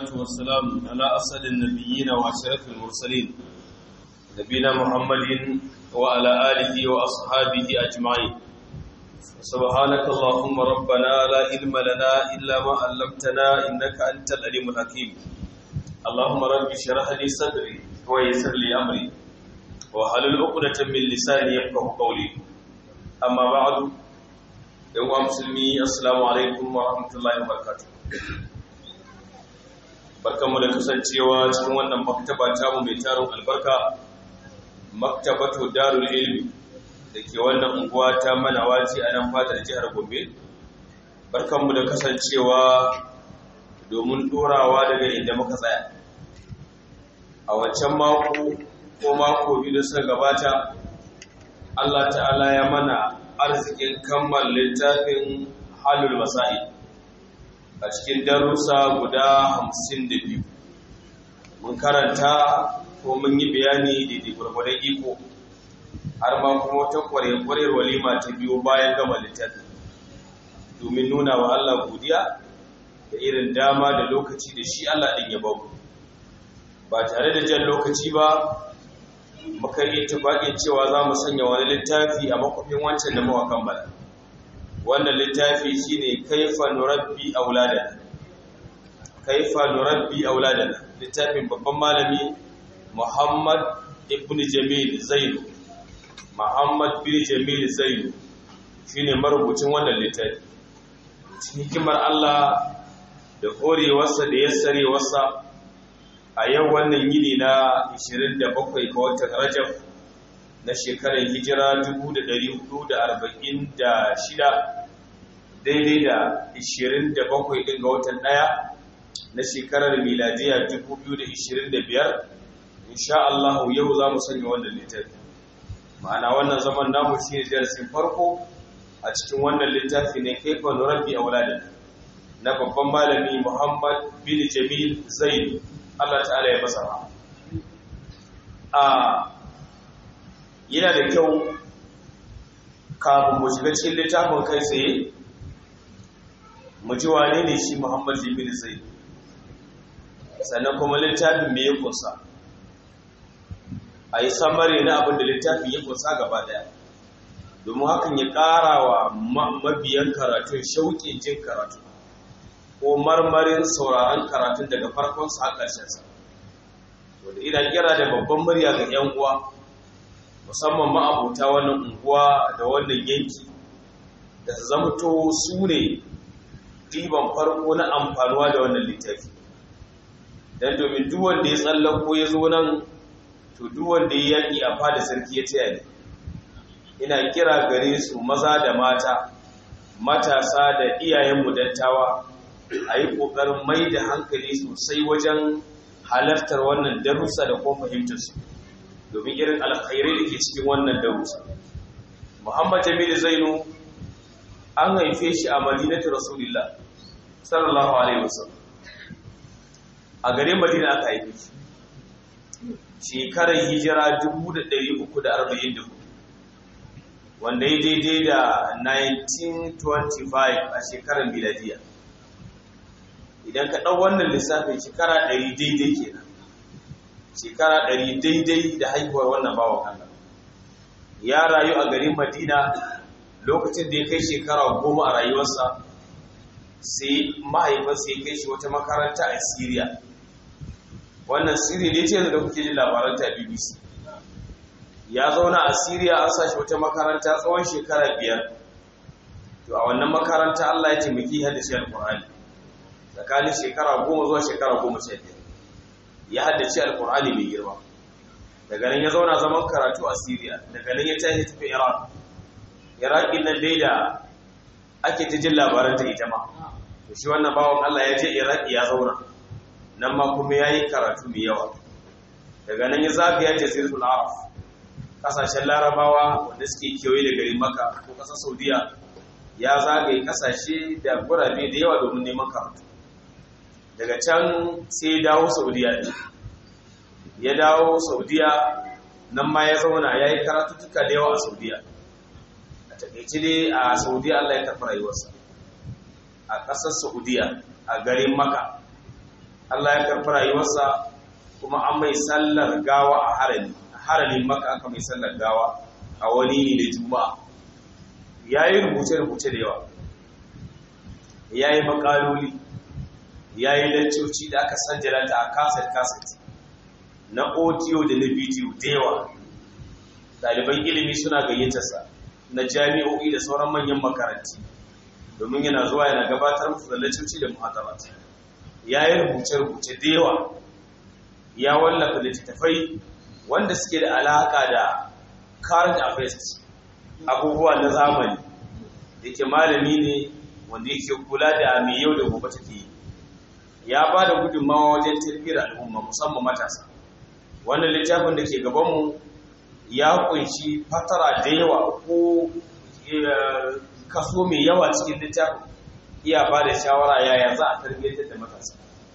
والسلام على أسد النبيين وأشرف المرسلين نبينا محمد وعلى آله وأصحابه أجمعين سبحانك اللهم ربنا لا علم لنا إلا ما علمتنا إنك أنت العليم الحكيم اللهم رب اشرح لي صدري ويسر لي أمري وحلل عقدة من لساني يفقه قولي أما بعد يوم مسلمي السلام عليكم ورحمة الله وبركاته barkanmu da kasancewa cikin wannan maktaba tamu mai tarin albarka maktabatu darul ilmi da ke wannan unguwa ta manawaci a nan fadar jihar gombe barkanmu da kasancewa domin dorawa daga inda muka tsaya a wancan mako ko mako biyu da suka gabata allah ta'ala ya mana arzikin kammala littafin halul masa'i a cikin darussa guda hamsin da biyu mun karanta ko mun yi bayani daidai gwargwadon iko har ma kuma wata kwarekwarar walima ta biyu bayan gama littafi domin nuna wa Allah godiya da irin dama da lokaci da shi Allah ɗin ya babu ba tare da jan lokaci ba muka yi tufaƙin cewa za mu sanya wani littafi a makwafin wancan da mawa kammala wannan littafi shine kaifa nurabbi auladana kaifa nurabbi auladana littafin babban malami Muhammad ibn Jamil Zainu Muhammad bin Jamil Zainu shine marubucin wannan littafi cikin hikimar Allah da horewarsa da yassarewarsa a yau wannan yini na 27 ga watan Rajab na shekarar hijira 1446 daidai da 27 ɗin ga watan ɗaya na shekarar miladiya 2025 insha Allah yau za mu sanya wannan littafi ma'ana wannan zaman namu shi ne darasin farko a cikin wannan littafi ne kaifa nurabbi auladin na babban malami Muhammad bin Jamil Zaid Allah ta'ala ya masa a yana da kyau kafin mu shiga cikin littafin kai tsaye mu ji wane ne shi Muhammad Jamil Zaid sannan kuma littafin me ya kunsa a yi samari na abin da littafin ya kunsa gaba daya domin hakan ya ƙara wa mabiyan karatun shauƙin jin karatu ko marmarin sauraron karatun daga farkonsa a ƙarshensa wadda ina kira da babban murya ga 'yan uwa musamman ma'abuta wannan unguwa da wannan yanki da su zamto su ne ɗiban farko na amfanuwa da wannan littafi don domin duwanda ya tsallako ya zo nan to duwanda ya yaƙi a fada sarki ya taya ne ina kira gare su maza da mata matasa da iyayenmu dattawa a yi ƙoƙarin mai da hankali sosai wajen halartar wannan darussa da kuma fahimtarsu domin irin alkhairai da ke cikin wannan darussa muhammad jamilu zainu an haife shi a madinatu rasulillah sallallahu alaihi wasallam a garin madina aka haife shi shekarar hijira 1344 wanda ya daidai da 1925 a shekarar miladiya idan ka ɗau wannan lissafin shekara 100 daidai kenan shekara 100 daidai da haihuwar wannan bawan Allah ya rayu a garin madina lokacin da ya kai shekara goma a rayuwarsa sai mahaifarsa ya kai shi wata makaranta a Syria wannan Syria ne ce da kuke jin labaran ta BBC ya zauna a Syria an sashi wata makaranta tsawon shekara biyar to a wannan makaranta Allah ya taimaki haddace alqur'ani tsakanin shekara goma zuwa shekara goma sha biyar ya haddace alqur'ani mai girma daga nan ya zauna zaman karatu a Syria daga nan ya tashi tafi Iraq Iraq nan dai da ake ta jin labaran ta ita ma to shi wannan bawon Allah ya je Iraq ya zauna nan ma kuma yayi karatu mai yawa daga nan ya zagaya jaziratul arab kasashen larabawa wanda suke kewaye da garin Makka ko kasar Saudiya ya zagaye kasashe da gurabe da yawa domin neman karatu daga can sai ya dawo Saudiya ne ya dawo Saudiya nan ma ya zauna yayi karatuttuka da yawa a Saudiya takaici dai a saudiya allah ya karɓi rayuwarsa a ƙasar saudiya a garin maka Allah ya karɓi rayuwarsa kuma an mai sallar gawa a harami a haramin maka aka mai sallar gawa a wani ne da juma'a ya yi rubuce-rubuce da yawa ya yi makaloli ya yi lancoci da aka sanjalanta a kaset-kaset na audio da na bidiyo da yawa ɗaliban ilimi suna gayyatarsa na jami'o'i da sauran manyan makaranti domin yana zuwa yana gabatar musu da lancoci da muhadarat ya yi rubuce-rubuce da yawa ya wallafa littattafai wanda suke da alaƙa da current affairs abubuwa na zamani da ke malami ne wanda yake kula da mai yau da gobe take yi ya ba da gudunmawa wajen tarbiyyar al'umma musamman matasa wannan littafin da ke gabanmu ya kunshi fatara da yawa ko kaso mai yawa cikin littafin iya ba da shawara yaya za a tarbiyyar da matasa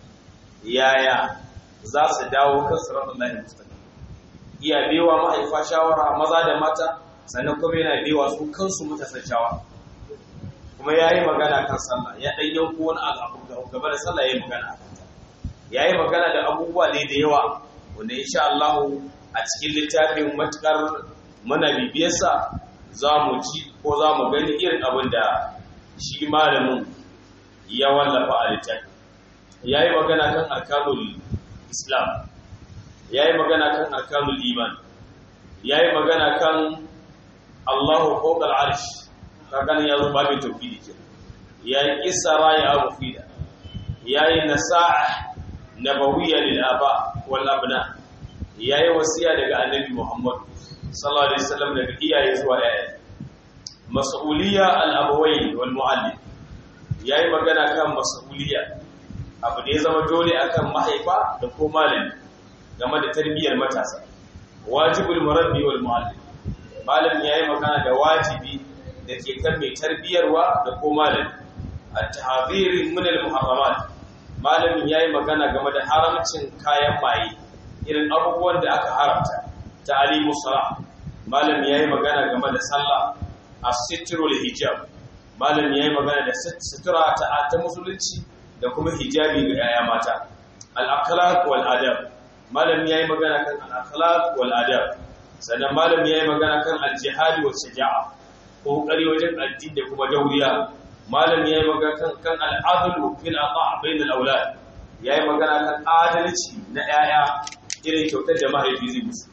yaya za su dawo kan siratun lahi mustaqim iya bewa mahaifa shawara maza da mata sannan kuma yana bewa su kansu matasan shawara kuma ya yi magana kan sallah ya ɗan yanko wani abu gaba da sallah ya yi magana a kanta ya yi magana da abubuwa ne da yawa wanda insha Allah a cikin littafin matukar mana bibiyarsa za mu ci ko za mu gani irin abin da shi malamin ya wallafa a littafi ya yi magana kan arkanul islam ya yi magana kan arkanul iman ya yi magana kan allahu fokal arsh kakan ya zo babin tauhidi ke ya yi kisara ya abu fida ya yi nasa'a nabawiyya lil aba wal abna ya yi wasiya daga annabi muhammad sallallahu alaihi wasallam daga iyaye zuwa yaya mas'uliyya al abawayn wal muallim ya yi magana kan mas'uliyya abu da ya zama dole akan mahaifa da ko malami game da tarbiyyar matasa wajibul murabbi wal muallim malam yayi magana da wajibi da ke kan mai tarbiyarwa da ko malami at-tahdhir min al-muharramat malamin yayi magana game da haramcin kayan maye irin abubuwan da aka haramta ta'limu salah malam yayi magana game da sallah as-sitru hijab malam yayi magana da sutura ta ta musulunci da kuma hijabi ga yaya mata al-akhlaq wal adab malam yayi magana kan al-akhlaq wal adab sannan malam yayi magana kan al-jihad wa shaja'a kokari wajen addini da kuma dauriya malam yayi magana kan kan al-adl fil ata' bain al-awlad yayi magana kan adalci na yaya irin kyautar da mahaifi zai musu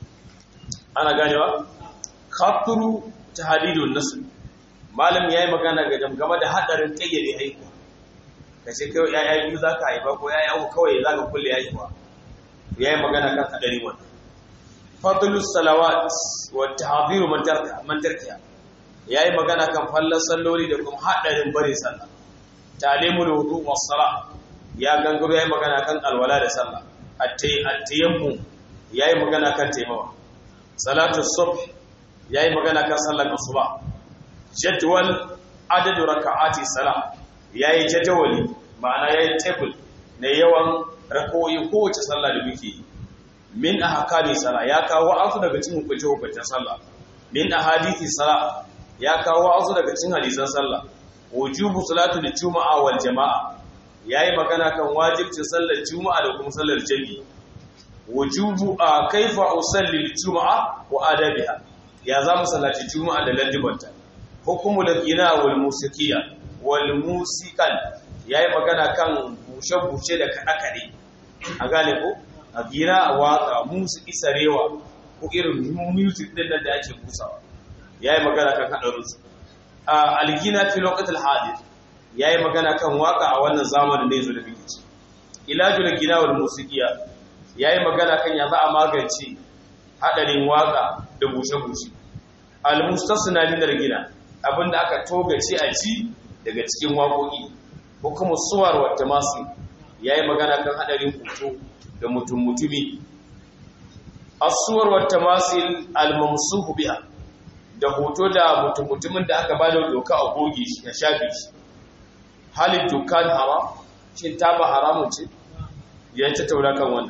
ana ganewa khatru tahdidun nasl malam yayi magana ga game da hadarin kayyade haihuwa kace kai yaya biyu zaka haifa ko yaya uku kawai zaka kulle haihuwa yayi magana kan hadarin wannan fadlus salawat wa tahdhiru man tarka man tarkiya yayi magana kan fallan salloli da kuma hadarin bare sallah talimul wudu was sala ya gangaro yayi magana kan alwala da sallah at-tayammum yayi magana kan taimawa salatu subh yayi magana kan sallar asuba jadwal adadu raka'ati salah yayi jadawali ma'ana yayi table na yawan rakoyi kowace sallah da muke yi min ahkami salah ya kawo asu daga cikin hukunce hukuncen sallah min ahadithi salah ya kawo asu daga cikin hadisan sallah wujubu salatu juma'a wal jama'a yayi magana kan wajibcin sallar juma'a da kuma sallar jami'i wujubu a kaifa usalli juma'a wa adabiha ya za mu sallaci juma'a da ladibanta hukumul ghina wal musiqiya wal musiqal yayi magana kan bushe-bushe da kaɗe-kaɗe a gane ko a gira a watsa musu isarewa ko irin music din nan da ake busawa yayi magana kan hadarinsu a algina fi lokatul hadir yayi magana kan waka a wannan zamanin da yazo da muke ci ilajul gina wal musiqiya yayi magana kan ya za a magance hadarin waka da bushe-bushe al mustasna min al gina abinda aka togace a ci daga cikin waƙoƙi hukumu suwar wa tamasi yayi magana kan hadarin hoto da mutum mutumi asuwar wa tamasil al-mamsuhu biha da hoto da mutum mutumin da aka bada doka a goge shi ya shafe shi halin dukan haram shin ta ba haramun ce ya ta taura kan wannan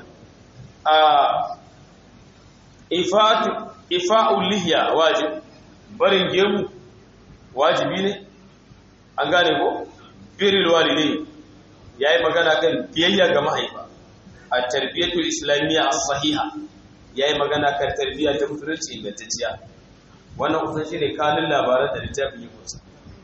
a ifatu ifa'ul lihiya wajib barin gemu wajibi ne an gane ko biril walidai yayi magana kan biyayya ga mahaifa at-tarbiyatul islamiyya as-sahiha yayi magana kan tarbiyya ta musulunci ingantacciya wannan kusan shine kalin labaran da littafin ya kusa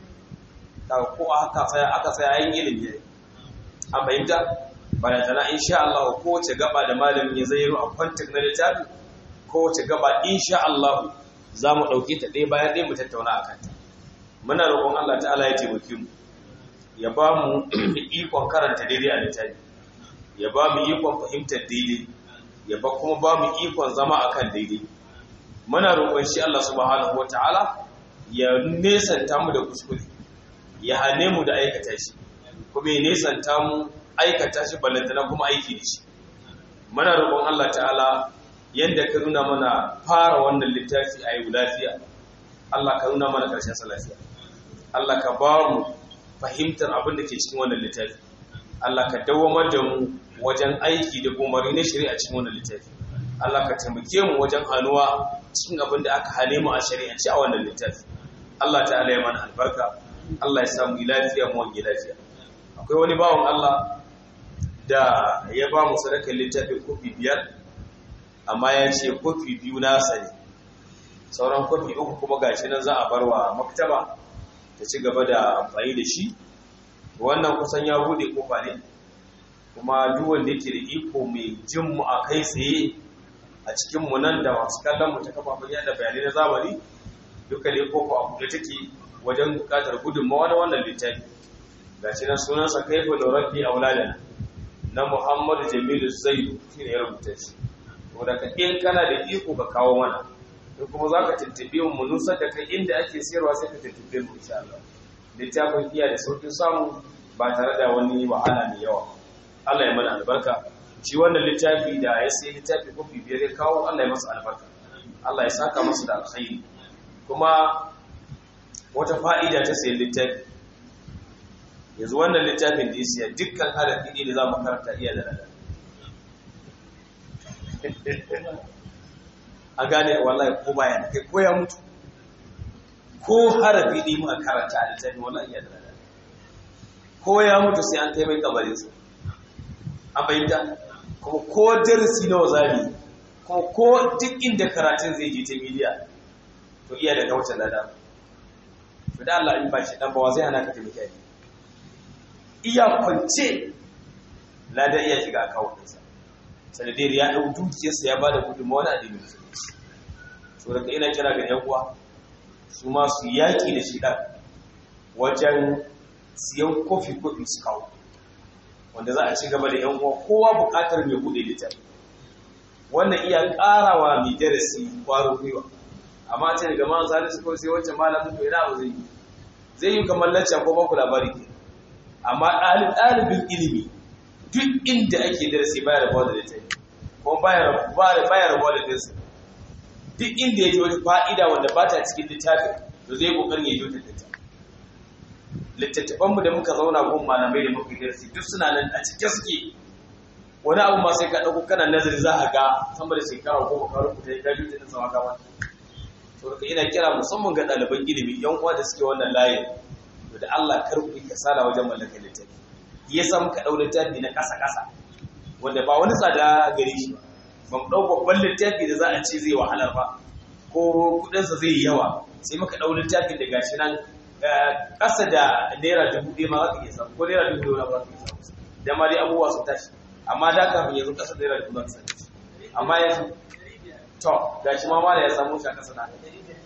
kaga ko aka tsaya aka tsaya yin ilimi an fahimta balantana insha Allah kowace gaba da malamin ya zayyaro a kwantar na littafi kowace gaba insha Allah za mu ɗauke ta ɗaya bayan ɗaya mu tattauna a kanta muna roƙon Allah ta'ala ya taimake mu ya ba mu ikon karanta daidai a littafi ya ba mu ikon fahimtar daidai ya ba kuma ba mu ikon zama akan daidai muna roƙon shi Allah subhanahu wata'ala ya nesanta mu da kuskure ya hane mu da aikata shi kuma ya nesanta mu aikata shi ballantana kuma aiki da shi muna roƙon Allah ta'ala yadda ka nuna mana fara wannan littafi a yau lafiya Allah ka nuna mana ƙarshen sa lafiya Allah ka ba mu fahimtar abin da ke cikin wannan littafi Allah ka dawamar da mu wajen aiki da umarni na shari'a cikin wannan littafi Allah ka taimake mu wajen hannuwa cikin abin da aka hane mu a shari'ance a wannan littafi Allah ta'ala ya mana albarka Allah ya samu lafiya mu wange lafiya akwai wani bawan Allah da ya ba mu sadakar littafin kofi biyar amma ya ce kofi biyu nasa ne sauran kofi uku kuma gashi nan za a bar wa maktaba ta ci gaba da amfani da shi wannan kusan ya bude kofa ne kuma duk wanda yake da iko mai jin mu a kai tsaye a cikin mu nan da masu kallon mu ta kafafen yada bayanai na zamani duka ne kofa a buɗe take wajen buƙatar gudunmawa na wannan littafi gashi nan sunansa kaifa da rabbi auladana na Muhammadu Jamilu Zaidu shine ya rubuta shi saboda ka in kana da iko ka kawo mana in kuma zaka tuntube mu nusar da kai inda ake sayarwa sai ka tuntube mu insha Allah littafin iya da saukin samu ba tare da wani wahala mai yawa Allah ya mana albarka shi wannan littafi da ya sai littafi kofi biyar ya kawo Allah ya masa albarka Allah ya saka masa da alkhairi kuma wata fa'ida ta sayan littafi yanzu wannan littafin da ya siya dukkan harafi ne da za mu karanta iya da rada a gane wallahi ko bayan kai ko ya mutu ko harafi ne muka karanta a littafin wallahi iya da rada ko ya mutu sai an kai mai kabarinsa an bayyanta kuma ko darasi na wazari kuma ko duk inda karatun zai je ta miliya to iya da kauce lada to da Allah in ba shi dan bawa zai hana ka taimake ni iya kwance lada iya shiga akawunansa sanadiyar ya ɗau dukiyarsa ya ba da gudunmawa na addinin musulunci so daga ina kira ga yan uwa su ma su yaƙi da shi ɗan wajen siyan kofi-kofi su kawo wanda za a ci gaba da yan uwa kowa buƙatar mai buɗe littafi wannan iya ƙarawa mai darasi ƙwaro gwiwa amma ce daga man salisu ko sai wancan malamin to ina abu zai yi zai yi kamar lacca ko baku labari ke amma ɗalibin ilimi duk inda ake darasi baya rabuwa da littafi kuma baya rabuwa da darasi duk inda ya ji wata fa'ida wanda ba ta cikin littafi to zai kokarin ya ji wata littafi littattafanmu da muka zauna gun malamai da muka darasi duk suna nan a cikin suke wani abu ma sai ka ɗauko kana nazari za a ga sama da shekara ko ka rubuta ya gaji ta sama gaba to da ina kira musamman ga ɗaliban ilimi yan uwa da suke wannan layin to da Allah kar ku kasala wajen mallakar littafi ya sa muka ɗau littafi na ƙasa ƙasa wanda ba wani tsada gare shi ba mu ɗau babban littafi da za a ce zai wahalar ba ko kuɗinsa zai yi yawa sai muka ɗau littafin da gashi nan ƙasa da naira dubu ɗaya ma za ka iya samu ko naira dubu ɗaya ma za ka iya samu da ma dai abubuwa sun tashi amma da kafin yanzu ƙasa da naira dubu za ka samu amma yanzu to gashi ma mala ya samu shi a ƙasa na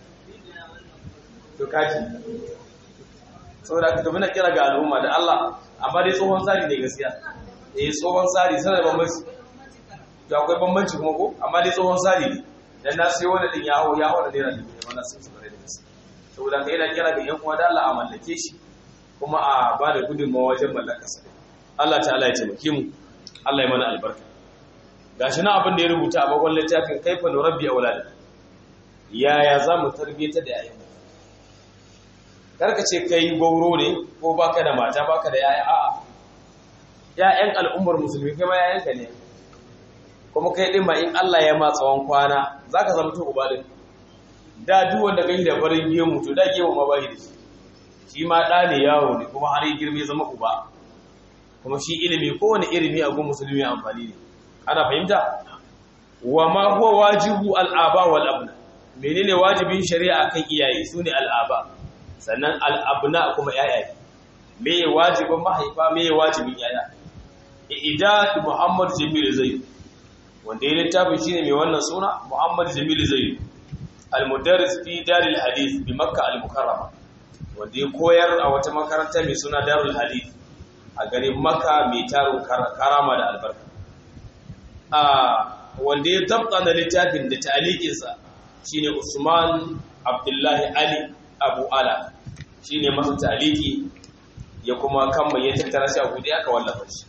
to kaji saboda ka tafi na kira ga al'umma da Allah amma dai tsohon tsari ne gaskiya eh tsohon tsari sanar bambanci to akwai bambanci kuma ko amma dai tsohon tsari ne dan na sai wani din ya hawo ya hawo da naira dubu ne wannan sun tsare da gaskiya saboda ka yana kira ga yan uwa da Allah a mallake shi kuma a ba da gudunmawa wajen mallakar sa Allah ta'ala ya taimake mu Allah ya mana albarka gashi na abin da ya rubuta a bakon littafin kaifa nurabbi aulad yaya za mu tarbiyyata da yayin karka ce kai gauro ne ko baka da mata baka da yaya a'a ya'yan al'ummar musulmi kai ma yayanka ne kuma kai din ma in Allah ya ma tsawon kwana zaka zama to uba din da duk wanda kai da farin gemu to da gemu ma bai da shi shi ma da ne yawo ne kuma har ya girme zama uba kuma shi ilimi kowane ilimi a gun musulmi amfani ne ana fahimta wa ma huwa wajibu al'aba wal abna menene wajibin shari'a kan iyaye sune al'aba sannan al'abna kuma yayaye me wajibin mahaifa me wajibin yaya idad muhammad jamil zaid wanda ya littafin shine mai wannan suna muhammad jamil zaid al-mudarris fi daril hadith bi makkah al-mukarrama wanda ya koyar a wata makaranta mai suna darul hadith a garin makka mai tarin karama da albarka a wanda ya tabta da littafin da ta'alikinsa shine usman abdullahi ali abu ala shine masa ta'aliki ya kuma kan mai ya tattara shi a gudu aka wallafa shi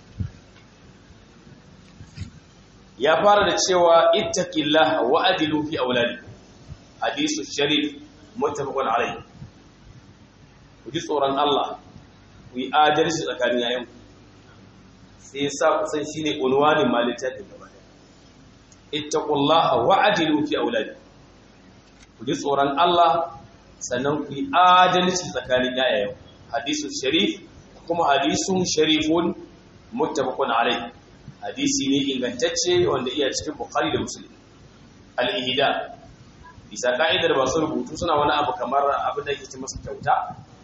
ya fara da cewa ittaqillaha wa adilu fi auladi hadisu sharif muttafaqun alayhi ku ji tsoron Allah ku yi adalci tsakanin yayan sai ya sa kusan shine unwanin malitar da gaba da ittaqullaha wa adilu fi auladi ku ji tsoron Allah sannan ku yi adalci tsakanin yayan hadisu sharif kuma hadisun sharifun muttafaqun alayhi hadisi ne ingantacce wanda iya cikin bukhari da muslim al-ihda bisa ka'idar masu rubutu suna wani abu kamar abin da yake ci masa kyauta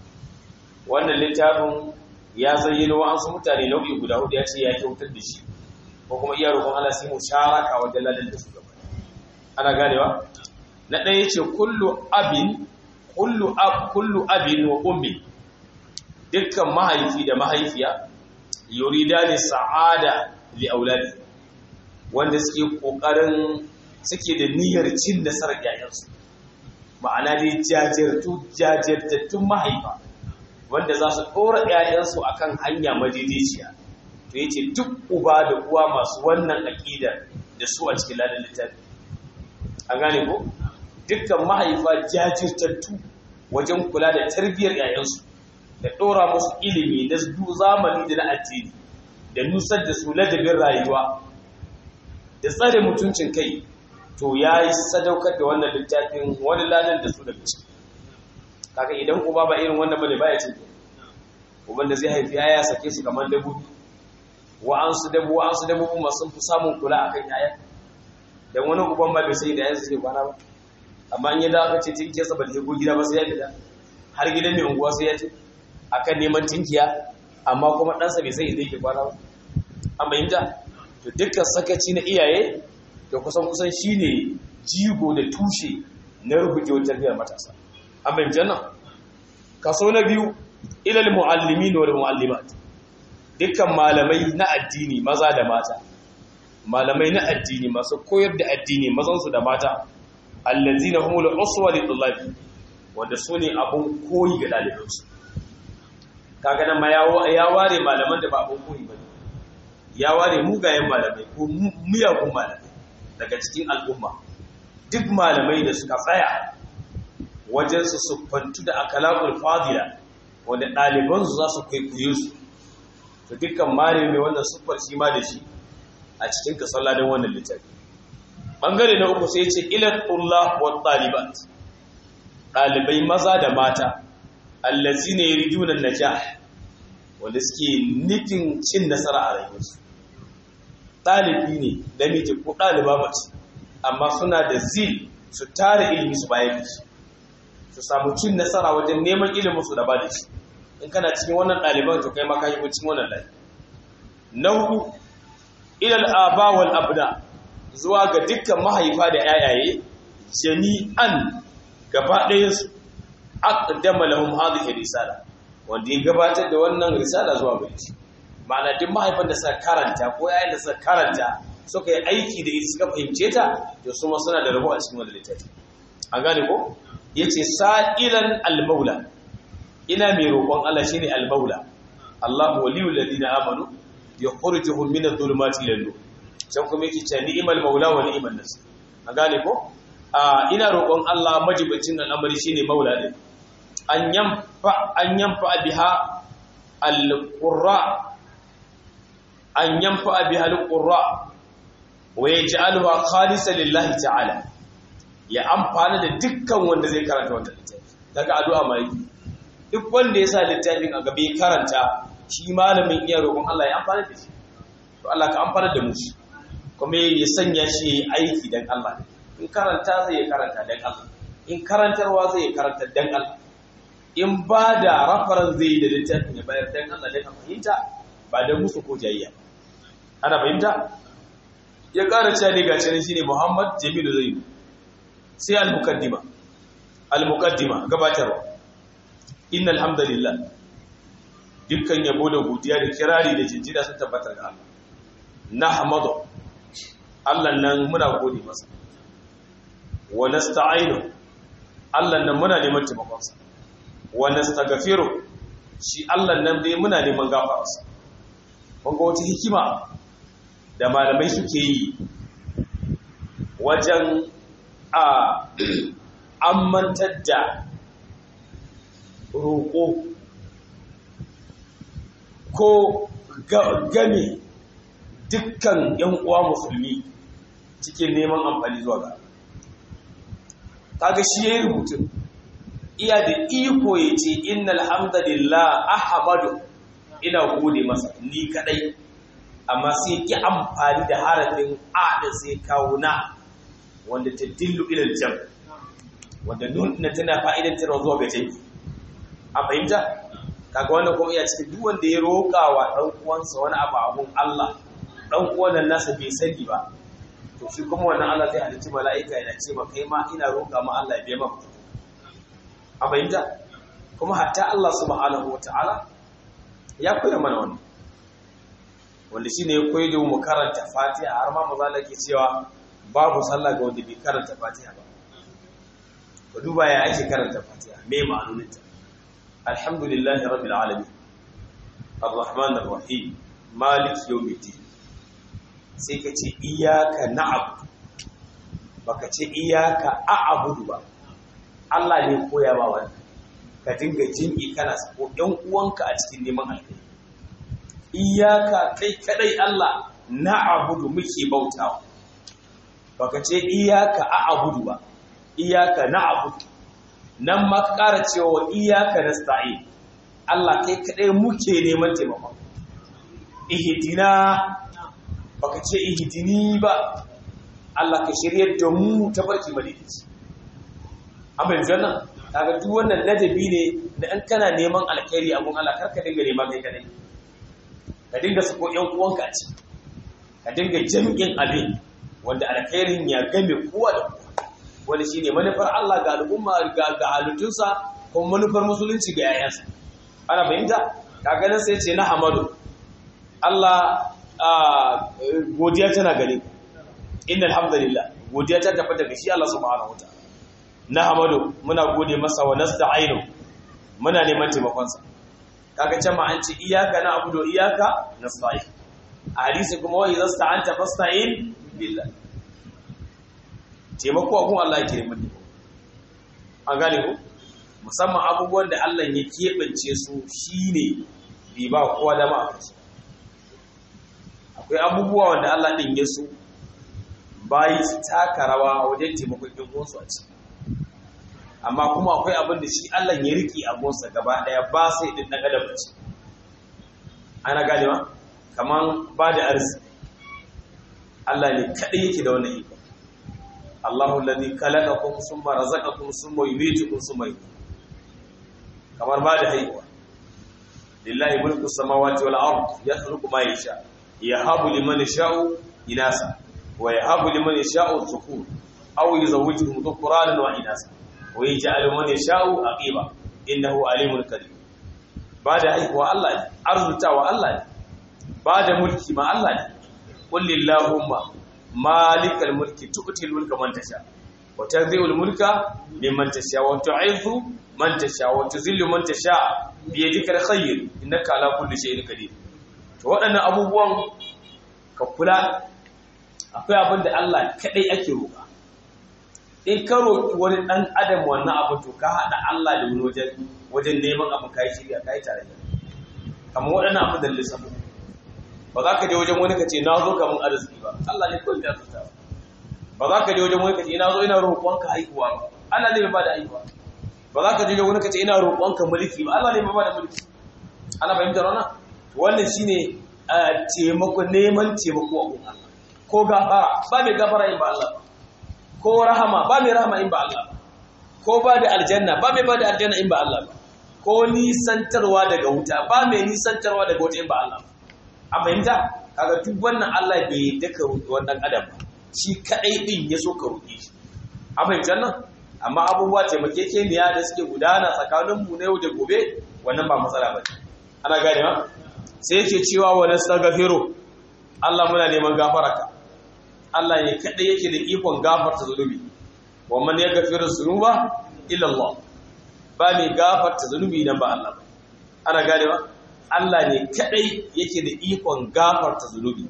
wannan littafin ya zayyano wasu mutane nau'i guda hudu ya ce ya kyautar da shi ko kuma iya roƙon Allah sai mu sharaka wajen ladan da su gaba ana ganewa na ɗaya ce kullu abin kullu ab kullu abin wa ummi dukkan mahaifi da mahaifiya yuridani sa'ada li auladi wanda suke kokarin suke da niyyar cin nasarar yayansu ma'ana dai jajirtu jajirtattun mahaifa wanda za su ɗora yayansu akan hanya madaidaiciya to yace duk uba da uwa masu wannan aqida da su a cikin ladan littafi an gane ko dukkan mahaifa jajirtattu wajen kula da tarbiyyar yayansu da ɗora musu ilimi na zamani da na addini da nusar da su ladabin rayuwa da tsare mutuncin kai to ya yi sadaukar da wannan littafin wani ladan da su daga ciki kaga idan uba ba irin wannan bane baya cin uban da zai haifi ya sake su kamar dabobi wa'ansu dabu wa'ansu dabobi masu fi samun kula akan yaya dan wani uban ba bai sai da yansu suke kwana ba amma in ya da aka ce tinkiya sa ba ta go gida ba sai ya fita har gidan mai unguwa sai ya ce akan neman tinkiya amma kuma ɗansa bai sai inda yake kwana ba an bayyanta to dukkan sakaci na iyaye da kusan kusan shine jigo da tushe na rubujewar tarbiyyar matasa an bayyanta nan kaso na biyu ilal muallimin wal muallimat dukkan malamai na addini maza da mata malamai na addini masu koyar da addini mazansu da mata allazina humul uswa lil wanda sune abun koyi ga dalibansu kaga nan ma ya ware malaman da ba abun koyi ba ya ware mugayen malamai ko miyagun malamai daga cikin al'umma duk malamai da suka tsaya wajen su siffantu da akalakul fadila wanda ɗalibansu za su kwaikwaye su to dukkan malami mai wannan siffar shi ma da shi a cikin kasalla don wannan littafi ɓangare na uku sai ce ilatullah wa ɗalibat ɗalibai maza da mata allazi ne rijunan najah wanda suke nufin cin nasara a rayuwarsu ɗalibi ne namiji ko ɗaliba mace amma suna da zil su tare ilimi su bayan da shi su samu cin nasara wajen neman ilimin su da ba da shi in kana cikin wannan ɗaliban to kai maka yi cikin wannan layi na hudu ilal aba wal abda zuwa ga dukkan mahaifa da yayaye jami'an gaba ɗayansu aqdama lahum hadhihi risala wanda ya gabatar da wannan risala zuwa gare shi ma'ana duk mahaifan da suka karanta ko yayin da suka karanta suka yi aiki da ita suka fahimce ta to su ma suna da rabo a cikin wannan littafi an gane ko yace sa'ilan al-maula ina mai roƙon Allah shine al-maula Allahu waliyul ladina amanu yukhrijuhum min adh-dhulumati ila nur can kuma yake cewa ni'mal maula wa ni'mal nasir an gane ko ina roƙon Allah majibicin al'amari shine maula din an yamfa an yamfa biha al-qurra an yamfa biha al-qurra wa yaj'alha khalisan lillahi ta'ala ya amfana da dukkan wanda zai karanta wannan littafi daga addu'a mai duk wanda ya sa littafin a gabe karanta shi malamin iya roƙon Allah ya amfana da shi to Allah ka amfana da mu shi kuma ya sanya shi aiki dan Allah in karanta zai ya karanta dan Allah in karantarwa zai ya karanta dan Allah in ba da rafaran zai da littafin ya bayar dan Allah dan fahimta ba da musu ko jayayya ana fahimta ya ƙara cewa ne gashi shine Muhammad Jamilu Zaid sai al-muqaddima al-muqaddima gabatarwa innal hamdalillah dukkan yabo da godiya da kirari da jinjina sun tabbatar ga Allah nahmadu Allah nan muna gode masa wa nasta'inu Allah nan muna neman taimakon sa wa nastaghfiru shi Allah nan dai muna neman gafararsa kun ga wata hikima da malamai suke yi wajen a ammantar da roƙo ko game dukkan ‘yan uwa musulmi cikin neman amfani zuwa ga kaga shi ya yi rubutun iya da iko ya ce inna alhamdulillah ahamadu ina gode masa ni kadai amma sai ki amfani da harafin a da sai kawo na wanda ta dillu ilal jam wanda nuna tana fa'idantarwa zuwa ga jami a fahimta kaga wannan kuma iya cikin duk wanda ya roƙa wa ɗan uwansa wani abu abun Allah ɗan uwan nan nasa bai sani ba to shi kuma wannan Allah zai halicci mala'ika yana ce ma kai ma ina roƙa ma Allah ya biya maka a fahimta kuma hatta Allah subhanahu wataala ya koya mana wannan wanda shine ya koyi da mu karanta Fatiha har ma maza ke cewa babu sallah ga wanda bai karanta Fatiha ba ka duba ya ake karanta Fatiha me ma'anoninta alhamdulillahi rabbil alamin arrahman arrahim malik yawmiddin sai ka ce iyyaka na'budu baka ce iyyaka a'budu ba Allah ne koya ba wannan ka dinga jinki kana sako ɗan uwanka a cikin neman alheri iyyaka kai kadai Allah na'budu muke bautawa baka ce iyyaka a'budu ba iyyaka na'budu nan ma ka ƙara cewa iyaka nasta'in Allah kai kaɗai muke neman taimakon ihdina baka ce ihdini ba Allah ka shiryar da mu ta barki madaidaici amma yanzu nan kaga duk wannan ladabi ne da an kana neman alkhairi abun Allah karka dinga neman kai kadai ka dinga sako yan uwanka a ciki ka dinga jami'in abin wanda alkhairin ya game kowa da kowa wani shi ne manufar Allah ga al'umma ga halittunsa kuma manufar musulunci ga yayansa ana fahimta kaganin sai ce na hamadu Allah godiya tana gare ku inna alhamdulillah godiya ta tafi daga shi Allah subhanahu wa ta'ala na hamadu muna gode masa wa nasta'inu muna neman taimakonsa kaga can ma an ce iyaka na abudu iyaka nasta'in a hadisi kuma wa idza sta'anta fasta'in billah taimako abun Allah ya kire mutum an gane ku musamman abubuwan da Allah ya keɓance su shine bai ba kowa dama a kansu akwai abubuwa wanda Allah ɗin ya su bayi su taka rawa wajen taimakon ɗin uwansu a ciki amma kuma akwai abin da shi Allah ya riƙe abunsa gaba ɗaya ba sai ɗin ɗan adam ce ana gane ma kamar ba da arziki Allah ne kaɗai yake da wannan iko Allahu alladhi khalaqakum thumma razaqakum thumma yumeetukum thumma yuhyikum kamar ba da haihuwa lillahi mulku samawati wal ard yakhluqu ma yasha yahabu liman yasha'u inasa wa yahabu liman yasha'u dhukur aw yuzawwijuhum dhukranan wa inasa wa yaj'alu man yasha'u aqiba innahu alimun qadir ba da haihuwa Allah ne arzutawa Allah ne ba da mulki ma Allah ne qul lillahumma malikal mulki tu'til mulka man tasha wa tanzi'ul mulka mimman tasha wa tu'izzu man tasha wa tuzillu man tasha bi yadika alkhayr innaka ala kulli shay'in qadir to waɗannan abubuwan ka kula akwai abin da Allah kadai ake roƙa in ka roƙi wani ɗan adam wannan abu to ka haɗa Allah da wani wajen wajen neman abu kai shirya kai tare da kamar waɗannan abin da lissafi ba za ka je wajen wani ka ce na zo kamun arziki ba Allah ne kawai ya zuta ba za ka je wajen wani ka ce ina zo ina roƙonka haihuwa ba Allah ne ba da haihuwa ba za ka je wajen wani ka ce ina roƙonka mulki ba Allah ne ba da mulki ana fahimtar wannan wannan shine taimako neman taimako a gun Allah ko gafara ba mai gafara in ba Allah ba ko rahama ba mai rahama in ba Allah ba ko ba da aljanna ba mai ba da aljanna in ba Allah ba ko nisantarwa daga wuta ba mai nisantarwa daga wuta in ba Allah ba a fahimta kaga duk wannan Allah bai daka wannan adam ba shi kadai din ya so ka roƙe shi a fahimtar nan amma abubuwa taimakekeniya da suke gudana tsakanin mu na yau da gobe wannan ba matsala ba ana gane ma sai yake cewa wa nastaghfiru Allah muna neman gafararka Allah ne kadai yake da ikon gafarta zunubi wa man yaghfiru dhunuba illa Allah ba mai gafarta zunubi nan ba Allah ba ana gane ma Allah ne kadai yake da ikon gafarta zunubi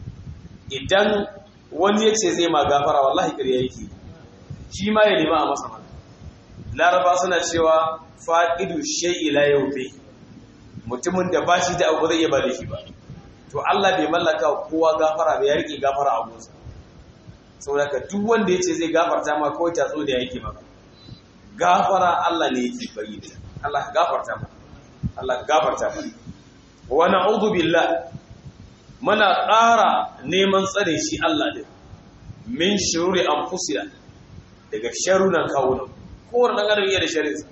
idan wani yace zai ma gafara wallahi ƙarya yake shi ma ya nema a masa mana laraba suna cewa faqidu shay'i la yawfi mutumin da ba shi da abu zai iya ba da shi ba to Allah bai mallaka kowa gafara bai rike gafara a gunsa saboda ka duk wanda yace zai gafarta ma kawai tatso da yake maka gafara Allah ne yake bari da Allah ka gafarta ma Allah ka gafarta ma wa na'udhu billah muna ƙara neman tsare shi Allah din min shururi anfusina daga sharunan kawunan kowane ɗan adam iya da sharinsa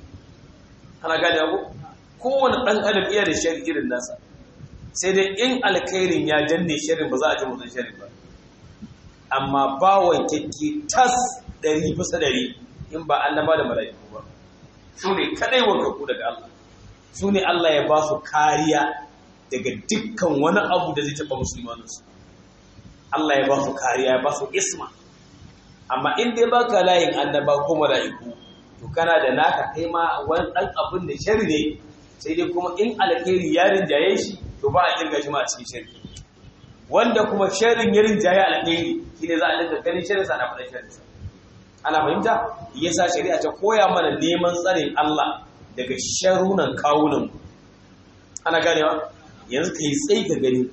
ana gane ku kowane ɗan adam iya da shari irin nasa sai dai in alkhairin ya danne sharin ba za a ji mutum sharin ba amma ba wankakke tas ɗari bisa ɗari in ba annaba da mala'iku ba su ne kaɗai wankaku daga Allah su ne Allah ya ba su kariya daga dukkan wani abu da zai taɓa musulmaninsu Allah ya ba su kariya ya ba su isma amma in dai baka layin annaba ko mala'iku to kana da naka kai ma wani dan abin da shari ne sai dai kuma in alkhairi ya rinjaye shi to ba a kirga shi ma a cikin shari wanda kuma sharin ya rinjaye alkhairi shine za a dinga ganin sharin sa na faɗa sharin sa ana fahimta yasa shari'a ta koya mana neman tsarin Allah daga sharunan kawunan ana ganewa yanzu kai tsayi ka gani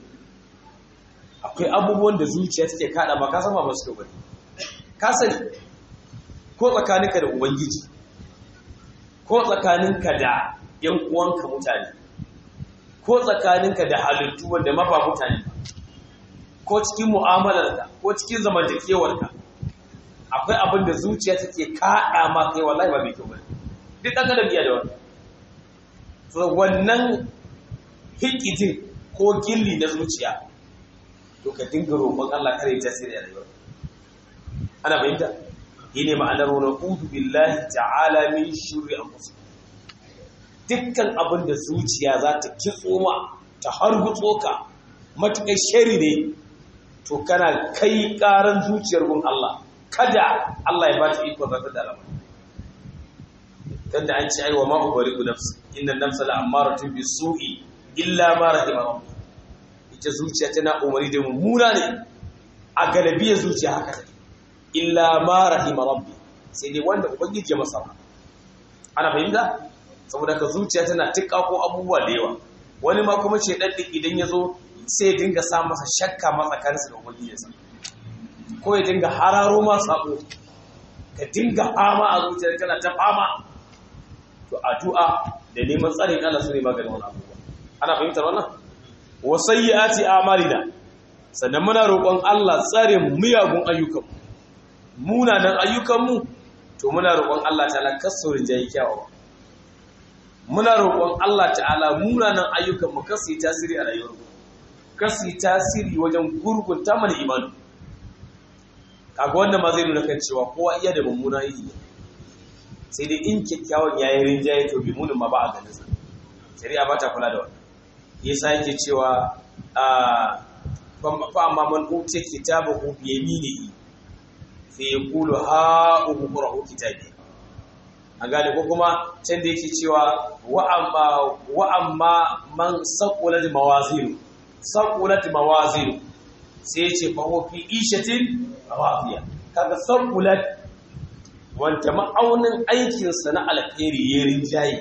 akwai abubuwan da zuciya take kada ba ka san ba su bane ka sani ko tsakaninka da ubangiji ko tsakaninka da yan uwanka mutane ko tsakaninka da halittu wanda ma ba mutane ko cikin mu'amalarka ko cikin zamantakewarka akwai abin da zuciya take kaɗa ma kai wallahi ba mai kyau bane duk ɗan adam iya da wannan so wannan hikidin ko gilli na zuciya to ka dinga roƙon Allah kare ta tasiri a rayuwarka ana fahimta ne ma'anar wani ƙudu billahi ta'ala min shirri a musu dukkan abin da zuciya za ta kitso ma ta hargutso ka matuƙar shari ne to kana kai ƙaran zuciyar gun Allah kada Allah ya ba ta iko zata da alamar tunda an ci aiwa ma'u bari ku nafsu inna nafsa la'ammaratun bi su'i illa ma rahima rabbi ita zuciya tana umari da mummuna ne a galabiyar zuciya haka take illa ma rahima rabbi sai dai wanda ubangiji ya masa ana fahimta saboda ka zuciya tana tikka ko abubuwa da yawa wani ma kuma ce dan idan ya zo sai ya dinga sa masa shakka ma tsakaninsa da ubangijinsa ko ya dinga hararo ma sabo ka dinga fama a zuciyar kana ta fama to addu'a da neman tsarin Allah su ne maganin wannan abubuwa ana fahimtar wannan wa sayyiati a'malina sannan muna roƙon Allah tsare miyagun ayyukanmu munanan ayyukanmu to muna roƙon Allah ta'ala kasurin jayi kyawawa muna roƙon Allah ta'ala munanan ayyukanmu kasu yi tasiri a rayuwarmu kasu yi tasiri wajen gurgunta mana imanu kaga wannan ma zai nuna kan cewa kowa iya da mummuna yi sai dai in kyakkyawan yayin rinjaye to bi munin ma ba a ganin sa shari'a ba ta kula da wannan yasa yake cewa a fa amma man utiya kitabahu bi yaminihi fa yaqulu ha umqra'u kitabi an gane ko kuma can da yake cewa wa amma wa amma man saqulat mawazinu saqulat mawazinu sai ya ce fa huwa fi ishatin rafiya kaga saqulat wanda ma'aunin aikin sa na alkhairi ya rinjaye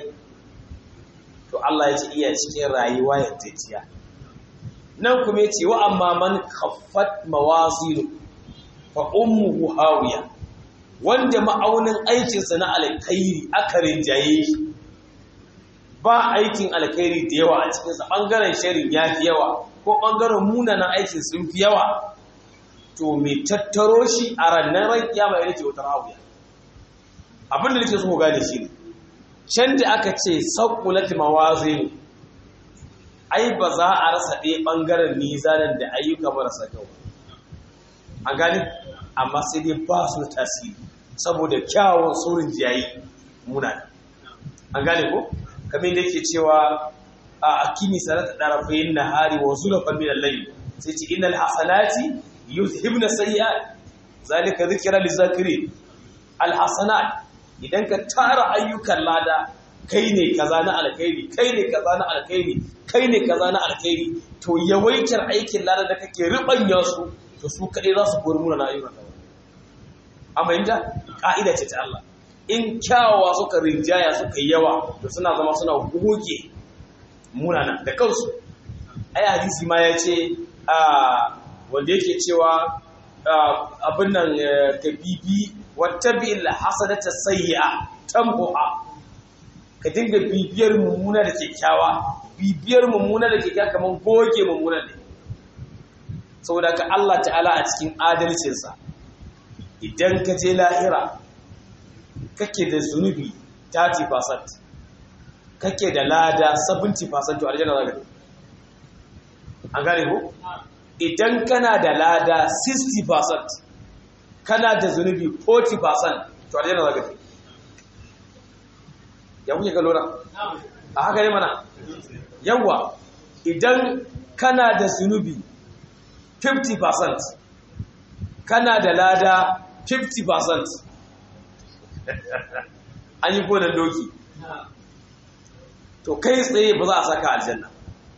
to Allah ya ce iya cikin rayuwa yardajiya nan kuma ya ce wa amma man khaffat mawazinu fa ummuhu hawiya wanda ma'aunin aikinsa na alkhairi aka rinjaye shi ba aikin alkhairi da yawa a cikinsa ɓangaren sharin ya fi yawa ko ɓangaren munanan aikin sun fi yawa to mai tattaro shi a rannan ran kiyama ya ce wata rahuya abin da nake so gane shi ne can da aka ce saƙulati mawazin ai ba za a rasa ɗaya ɓangaren nizanin da ayyuka marasa kyau an gani amma sai dai ba su tasiri saboda kyawun saurin jiyayi muna an gane ko kamar da yake cewa a akimi sanata ɗarafayin nahari wa zulafan min al-layl sai ce innal hasanati yuzhibna sayyi'at zalika dhikra lizakirin al-hasanat idan ka tara ayyukan lada kai ne kaza na alkhairi kai ne kaza na alkhairi kai ne kaza na alkhairi to yawaitar aikin lada da kake ribanya su to su kadai za su kori muna na ayyukan ka amma inda ka'ida ce ta Allah in kyawawa suka rinjaya suka yawa to suna zama suna goge munana da kansu ai hadisi ma ya ce wanda yake cewa abin nan ka bibi wata bi'il hasadata sayyi'a tambuha ka dinga bibiyar mummuna da kyakkyawa bibiyar mummuna da kyakkyawa kamar goge mummuna ne saboda ka Allah ta'ala a cikin adalcinsa idan ka je lahira kake da zunubi 30% kake da lada 70% to aljanna za ka an gane ko idan kana da lada 60% kana da zunubi 40% to aljanna za ka ya kuke ga lura a haka ne mana yawa idan kana da zunubi 50% kana da lada 50% an yi gonan doki to kai tsaye ba za a saka aljanna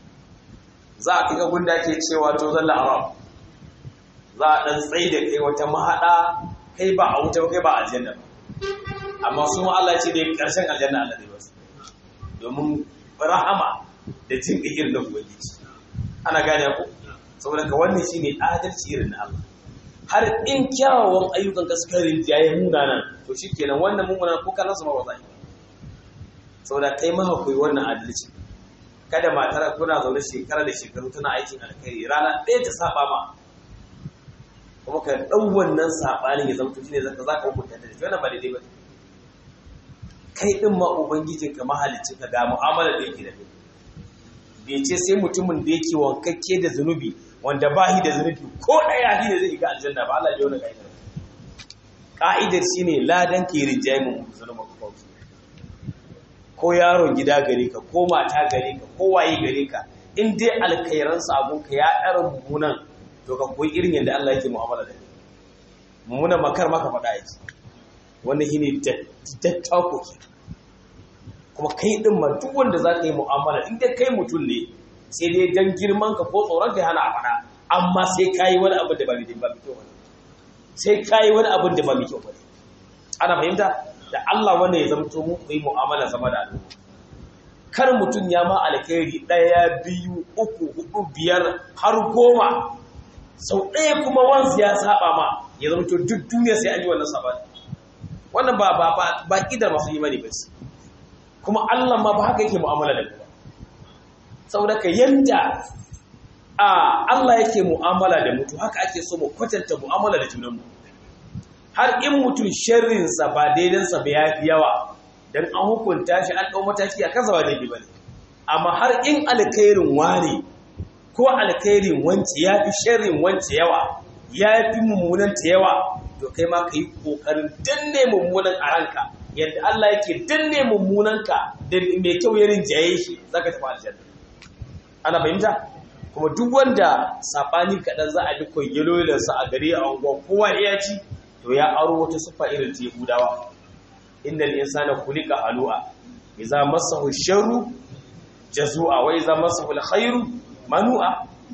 za a kika gunda ke cewa to zalla arab za a ɗan tsaye da kai wata mahaɗa kai ba a wuta kai ba aljanna ba amma su ma Allah ce da ƙarshen aljanna Allah zai basu domin rahama da jin irin da ubangiji ana gane ku saboda ka wannan shine adalci irin na Allah har in kyawawan ayyukan ka suka rinjaye munanan to shikenan wannan mummunan ko kallon su ma ba za yi saboda kai ma akwai wannan adalci kada matar kuna zaune shekara da shekaru tana aikin alkhairi rana ɗaya ta saba ma kuma ka ɗau wannan saɓanin ya zama tushi ne zaka za ka hukunta da shi wannan ba daidai ba kai ɗin ma ubangijin ka mahalicin ka ga mu'amalar da yake da kai bai ce sai mutumin da yake wankakke da zunubi wanda ba shi da zunubi ko ɗaya shi ne zai ga aljanna ba Allah ya wani ka'idar ka'idar shine ladan ke rinjaye mu zunubin ka kawai ko yaron gida gare ka ko mata gare ka ko waye gare ka in dai alkairan sabon ka ya ɗara mummunan to ka koyi irin yadda Allah yake mu'amala da kai mummunan makar maka faɗa yake wannan shine dattako ke kuma kai din ma duk wanda za ka yi mu'amala in dai kai mutum ne sai dai dan girman ka ko tsoron ka hana a faɗa amma sai ka yi wani abin da ba mai kyau ba sai ka yi wani abin da ba mai kyau ba ana fahimta da Allah wanda ya zamto mu yi mu'amala zama da al'umma kar mutum ya ma alkhairi ɗaya biyu uku hudu biyar har goma sau ɗaya kuma wanzu ya saba ma ya zamto duk duniya sai an yi wannan saba wannan ba ba ba ba kidar masu imani ba ce kuma Allah ma ba haka yake mu'amala da ba saboda ka yanda a Allah yake mu'amala da mutu haka ake so mu kwatanta mu'amala da junanmu har in mutum sharrinsa ba daidansa ba ya fi yawa don an hukunta shi an ɗau mataki a kansa ba daidai ba ne amma har in alkhairin wani ko alkhairin wance ya fi sharrin wance yawa ya fi mummunan ta yawa to kai ma ka yi ƙoƙarin danne mummunan a ranka yadda Allah yake danne mummunanka da mai kyau ya rinjaye shi za ka tafi aljanna ana fahimta kuma duk wanda saɓani kaɗan za a bi kwaigilo a gari a unguwa kowa ya ci to ya aro wata siffa irin ta Yahudawa innal insana khuliqa halu'a idza massahu sharru jazua wa idza massahu alkhairu manu'a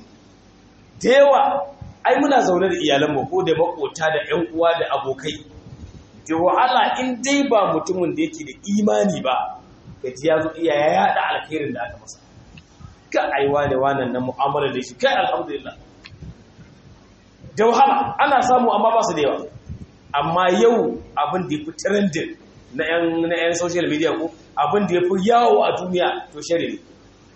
dewa ai muna zaune da iyalan mu ko da makota da ƴan uwa da abokai da wahala in dai ba mutumin da yake da imani ba kaji ya zo iya ya yada alkhairin da aka masa ka aiwa da wannan nan mu'amala da shi kai alhamdulillah da wahala ana samu amma ba su da yawa amma yau abin da ya fi trending na yan na yan social media ko abin da yafi yawo a duniya to shari ne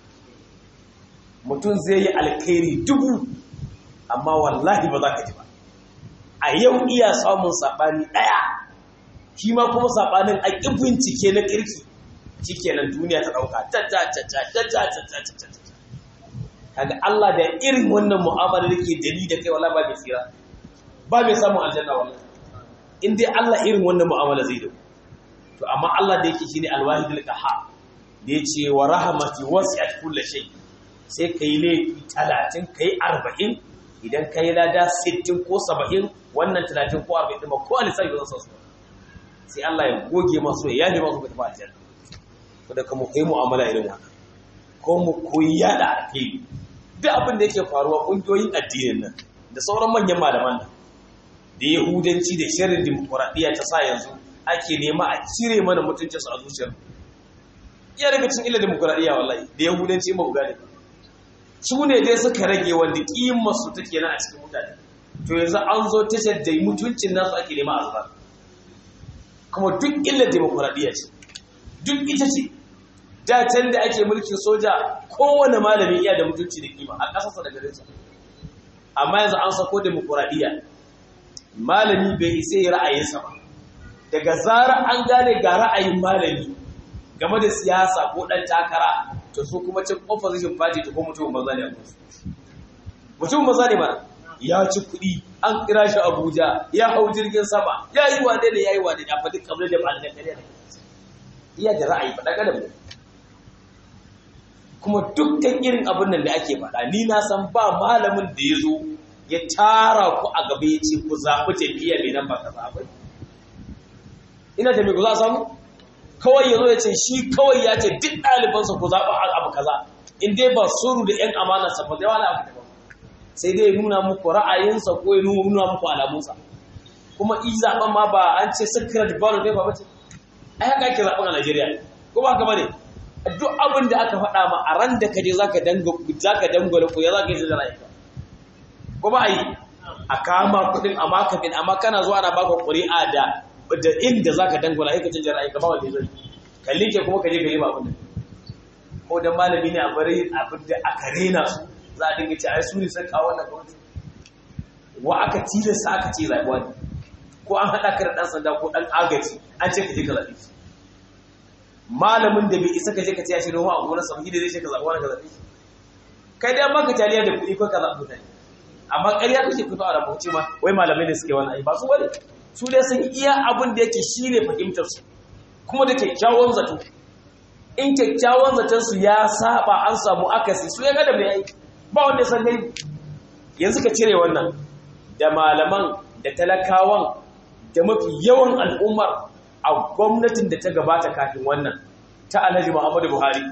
mutum zai yi alkhairi dubu amma wallahi ba za ka ji ba a yau iya samun saɓani ɗaya shi ma kuma saɓanin a ƙi bincike na ƙirki shi kenan duniya ta ɗauka kaga Allah da irin wannan mu'amala da ke dali da kai wala ba mai tsira ba mai samun aljanna wallahi in dai Allah irin wannan mu'amala zai dau to amma Allah da yake shine alwahidul qahhar da yace wa rahmati wasi'at kulli shay sai kai laifi 30 kai 40 idan kai lada 60 ko 70 wannan 30 ko 40 din ba ko alisai ba su sai Allah ya goge masu ya yaje masu tafi aljanna to da kuma kai mu'amala irin wannan ko mu koyi yada alheri duk abin da yake faruwa kungiyoyin addinin nan da sauran manyan malaman nan da yahudanci da shirin dimokuraɗiyya ta sa yanzu ake nema a cire mana mutuncinsu a zuciyar iya daga cikin illa dimokuraɗiyya wallahi da yahudanci ba ku gane su ne dai suka rage wanda ƙimar su take nan a cikin mutane to yanzu an zo tashar da mutuncin nasu ake nema a zubar kuma duk illa dimokuraɗiyya ce duk ita ce da can da ake mulkin soja kowane malami iya da mutunci da kima a ƙasarsa da garinsa amma yanzu an sako dimokuraɗiyya malami bai isa yi ra'ayinsa ba daga zarar an gane ga ra'ayin malami game da siyasa ko ɗan takara to su kuma cin opposition party to ko mutum maza ne a kusa mutum maza ne mana ya ci kuɗi an kira shi abuja ya hau jirgin sama ya yi wane ne ya yi wane ne a faɗi kamar da ba da kare da iya da ra'ayi faɗa kada mu kuma dukkan irin abin nan da ake faɗa ni na san ba malamin da ya zo ya tara ku a gaba ya ce ku zaɓi tafiya mai nan ba ka zaɓi ina da mai ku za a samu kawai ya zo ya ce shi kawai ya ce duk ɗalibansa ku zaɓi abu kaza in dai ba suru da ‘yan amanarsa ba zai wani abu daban sai dai ya nuna muku ra'ayinsa ko ya nuna muku alamunsa kuma i zaɓen ma ba an ce secret ballot ne ba ba ce ai haka ake zaɓen a Najeriya ko ba ka bane duk abin da aka faɗa ma a ran da ka je zaka danga zaka dangwala ko ya zaka yi da ra'ayinka ko ba ai a kama kuɗin amma ka bin amma kana zuwa ana baka ƙuri'a da da inda zaka dangwala sai ka canja ra'ayinka ba wanda zai ka like kuma ka je gari ba abin da ko dan malami ne a bari abin da aka rena su za a dinga ce ai su ne sun kawo wannan gwamnati wa aka tilasta aka ce zaɓi wani ko an haɗa ka da ɗan sanda ko ɗan agaji an ce ka je ka zaɓi malamin da bai isa ka je ka ce ya shi noma a gonar sa da zai ce ka zaɓi wani ka zaɓi kai dai amma ka taliya da kuɗi ko ka zaɓi mutane amma ƙarya kake fito a rabuce ma wai malamai ne suke wani ai ba su bane su dai sun iya abin da yake shi ne fahimtar su kuma da kyakkyawan zato in kyakkyawan zaton su ya saba an samu akasi su ya gada mai aiki ba wanda san dai yanzu ka cire wannan da malaman da talakawan da mafi yawan al'ummar a gwamnatin da ta gabata kafin wannan ta alhaji muhammadu buhari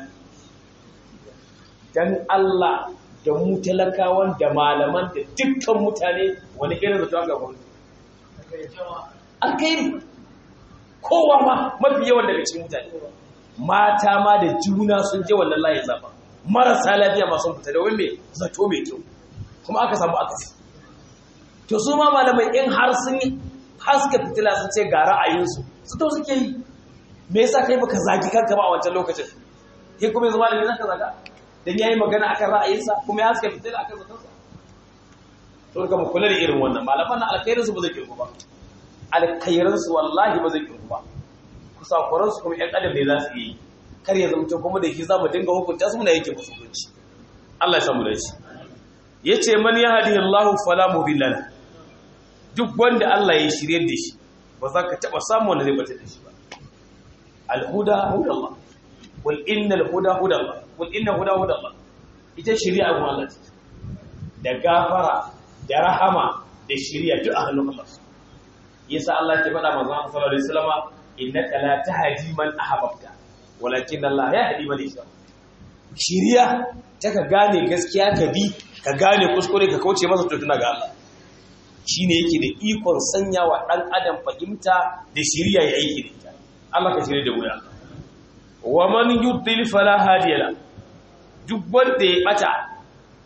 don allah da mu talakawan da malaman da dukkan mutane wani irin zato ga gwamnati alkairi kowa ma mafi yawan daga cikin mutane mata ma da juna sun je wannan layin zafa marasa lafiya masu fita da wani zato mai kyau kuma aka samu akasi to su ma malamai in har sun yi haska fitila sun ce ga ra'ayinsu su to suke yi me yasa kai baka zagi kanka ba a wancan lokacin kai kuma yanzu malami zaka zaga dan yayi magana akan ra'ayinsa kuma ya haska fitila akan zatonsa to ga mu kula da irin wannan malaman nan alkhairin su ba zai kirku ba alkhairin su wallahi ba zai kirku ba kusakuran su kuma ƴan adam ne za su yi kar ya zama kuma da shi za mu dinga hukunta su muna yake musu hukunci Allah ya samu dace yace man yahdihillahu fala mudilla lahu duk wanda Allah ya shirye da shi ba za ka taɓa samu wanda zai bata da shi ba alhuda huda Allah wal innal huda huda Allah wal inna huda huda Allah ita shari'a ga Allah ce da gafara da rahama da shari'a duk a hannun Allah yasa Allah ke faɗa manzo Allah sallallahu alaihi wasallam innaka la tahdi man ahbabta walakin Allah yahdi man yasha shari'a ta ka gane gaskiya ka bi ka gane kuskure ka kauce masa to tuna ga Allah shi ne yake da ikon sanya wa ɗan adam fahimta da shirya ya aiki da ita Allah ka shirya da wuya wa man yudil fala hadiyala duk wanda ya bata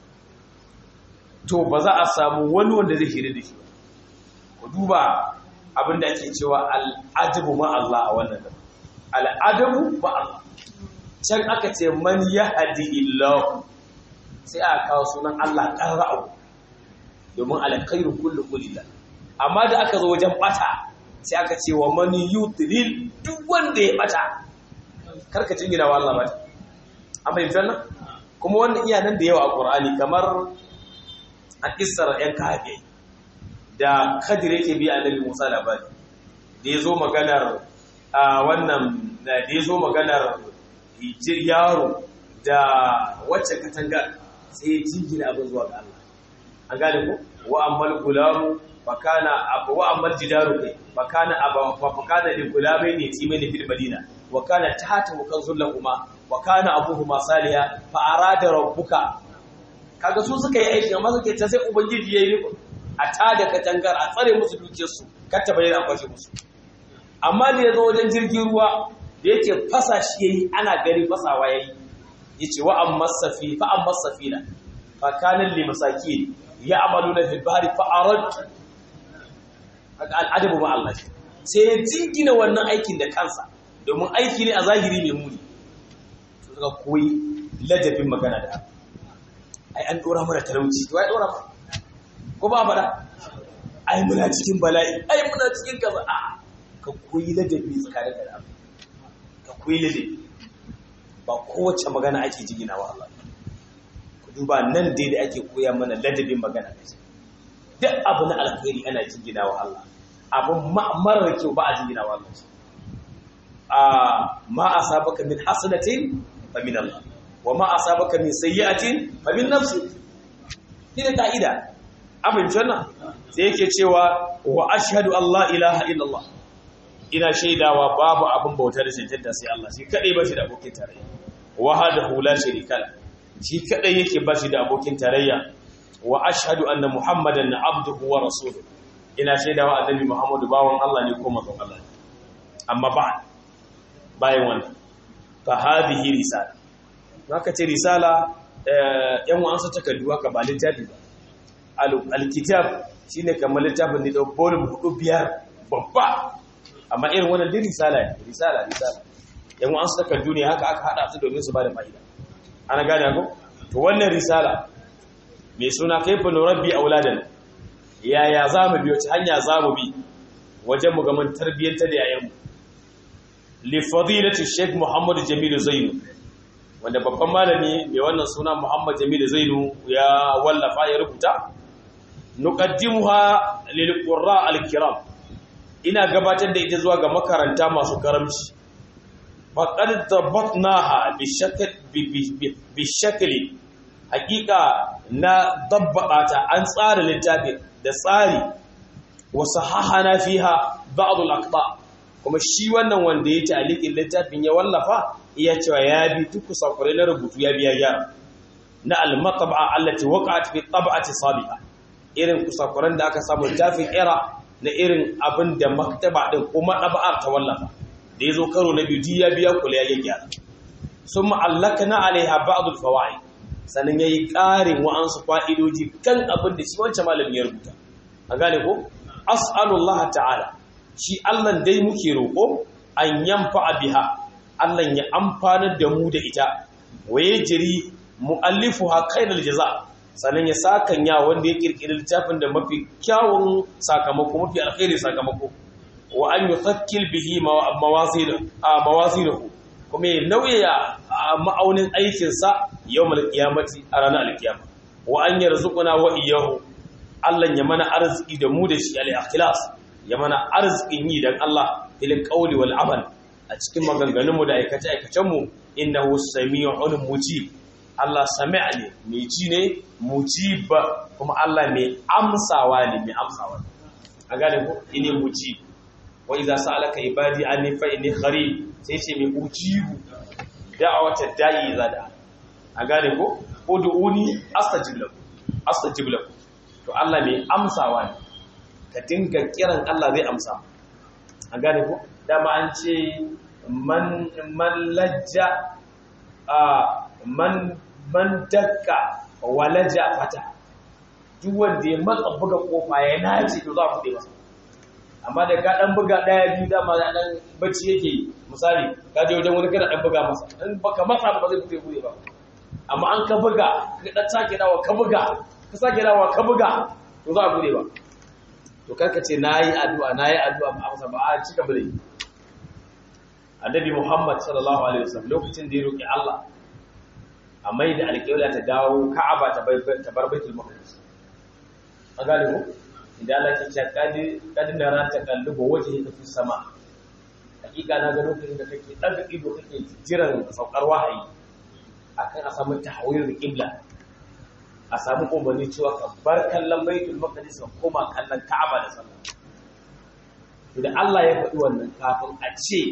to ba za a samu wani wanda zai shirya da shi ba ku duba abinda ake cewa al'adabu ma Allah a wannan al'adabu ma Allah can aka ce man yahdi illahu sai aka kawo sunan Allah qara'u domin alkhairu kullu kulillah amma da aka zo wajen bata sai aka ce wa man yudlil duk wanda ya bata karka jingina wa Allah bata an fahimta nan kuma wannan iya nan da yawa a Qur'ani kamar a kissar yan kafe da Khadir yake bi Annabi Musa labari da yazo maganar wannan da yazo maganar yaro da wacce katanga sai jingina abin zuwa ga Allah an gane ko wa ammal gulamu fakana abu wa ammal jidaru kai fakana abu fa fakana li gulamain yatimain fil madina wa kana tahta kanzul lahumma wa kana abuhuma saliha fa arada rabbuka kaga su suka yi aiki amma suke ta sai ubangiji yayi riko a tada katangar a tsare musu dukiyar su kar ta bayyana kwashe musu amma da yazo wajen jirgin ruwa da yake fasa shi yayi ana gari fasawa yayi yace wa amma safi fa amma safina fa kana li masakin ya'maluna fil bahri fa aradtu al'adabu ma Allah sai ya jingina wannan aikin da kansa domin aiki ne a zahiri mai muni to suka koyi ladabin magana da ai an dora mana talauci to ai dora ma ko ba fada ai muna cikin bala'i ai muna cikin kaza a ka koyi ladabi tsakanin da Allah ka koyi ladabi ba kowace magana ake jingina wa Allah ku duba nan dai da ake koya mana ladabin magana da shi duk abu na alkhairi ana jingina wa Allah abun marar kyau ba a jingina wa Allah a ma asabaka min hasanatin fa min Allah wa ma asabaka min sayyi'atin fa min nafsi ni da kaida abin janna sai yake cewa wa ashhadu Allah ilaha illallah ina shaidawa babu abin bauta da cancanta sai Allah shi kadai ba shi da abokin tarayya wahdahu la sharika la shi kadai yake ba shi da abokin tarayya wa ashhadu anna muhammadan abduhu wa rasuluhu ina shaidawa annabi muhammadu bawan Allah ne ko manzon Allah ne amma ba bayan wannan fa hadhihi risala haka ce risala yan wa'ansu takardu haka ba littafi ba alkitab shine kamar littafin da volume hudu biyar babba amma irin wannan din risala ne risala risala yan wa'ansu takardu ne haka aka hada su domin su ba da fa'ida ana gane ko to wannan risala mai suna kaifa nurabbi auladan yaya zamu bi wace hanya zamu bi wajen mu ga mun tarbiyyantar da yayanmu li fadilati sheikh muhammad jamil zainu wanda babban malami mai wannan suna muhammad jamil zainu ya wallafa ya rubuta nuqaddimuha lil qurra al kiram ina gabatar da ita zuwa ga makaranta masu karamci faqad dabatnaha bi shakl bi shakli hakika na dabbaka ta an tsara littafin da tsari wasu hahana fiha ba'dul aqta kuma shi wannan wanda ya ta'liqin littafin ya wallafa iya cewa ya bi duk sakurai na rubutu ya biya gyara na al-matba'a allati waqa'at fi tab'ati sabiqa irin kusakuran da aka samu littafin era na irin abin da maktaba din kuma ɗaba'ar ta wallafa da ya zo karo na biyu ya biya kula ya gyara sun ma'allaka na alaiha ba'adul fawa'i sannan ya yi ƙarin wa'ansu fa'idoji kan abin da shi wancan malamin ya rubuta a gane ko as'alullah ta'ala shi allan dai muke roƙo an yamfa biha allan ya amfanar da mu da ita waye jiri mu'allifuha khairul jaza' sannan ya sakanya wanda ya kirkiri littafin da mafi kyawun sakamako mafi alkhairi sakamako wa an yuthakkil bihi mawazinahu kuma ya nauyaya ma'aunin aikinsa yawmal qiyamati a ranar alkiyama wa an yarzuquna wa iyyahu Allah ya mana arziki da mu da shi al-ikhlas ya mana arzikin yi dan Allah fil qawli wal amal a cikin maganganunmu da aikace aikacen mu innahu sami'un mujib Allah sami'a ne mai ji ne mujiba kuma Allah mai amsawa ne mai amsawa a gane ko ine mujib wa idza sa'alaka ibadi anni fa inni qarib sai ce mai ujibu da'awata da'i zada a gane ko ud'uni astajib lakum astajib lakum to Allah mai amsawa ne ka dinga kiran Allah zai amsa a gane ko dama an ce man man lajja a man man dakka walaja fata duk wanda ya matsa buga kofa ya nace to za ku dai masa amma da ka dan buga daya biyu dama da dan bacci yake yi misali ka je wajen wani kana dan buga masa in baka matsa ba zai fito bude ba amma an ka buga ka dan sake dawa ka buga ka sake dawa ka buga to za a bude ba to karka ce nayi addu'a nayi addu'a ba amsa ba a cika bude annabi Muhammad sallallahu alaihi wasallam lokacin da ya roki Allah a mai da alƙibla ta dawo Ka'aba ta bar Baitul Maqdis an gane ko idan Allah ke cewa kadi kadi na ran takallubo waje ka fi sama hakika na ga lokacin da kake daga ido kake jiran saukar wahayi akan a samu tahwir qibla a samu umarni cewa ka bar kallon Baitul Maqdis ka koma kallon Ka'aba da sallah idan Allah ya faɗi wannan kafin a ce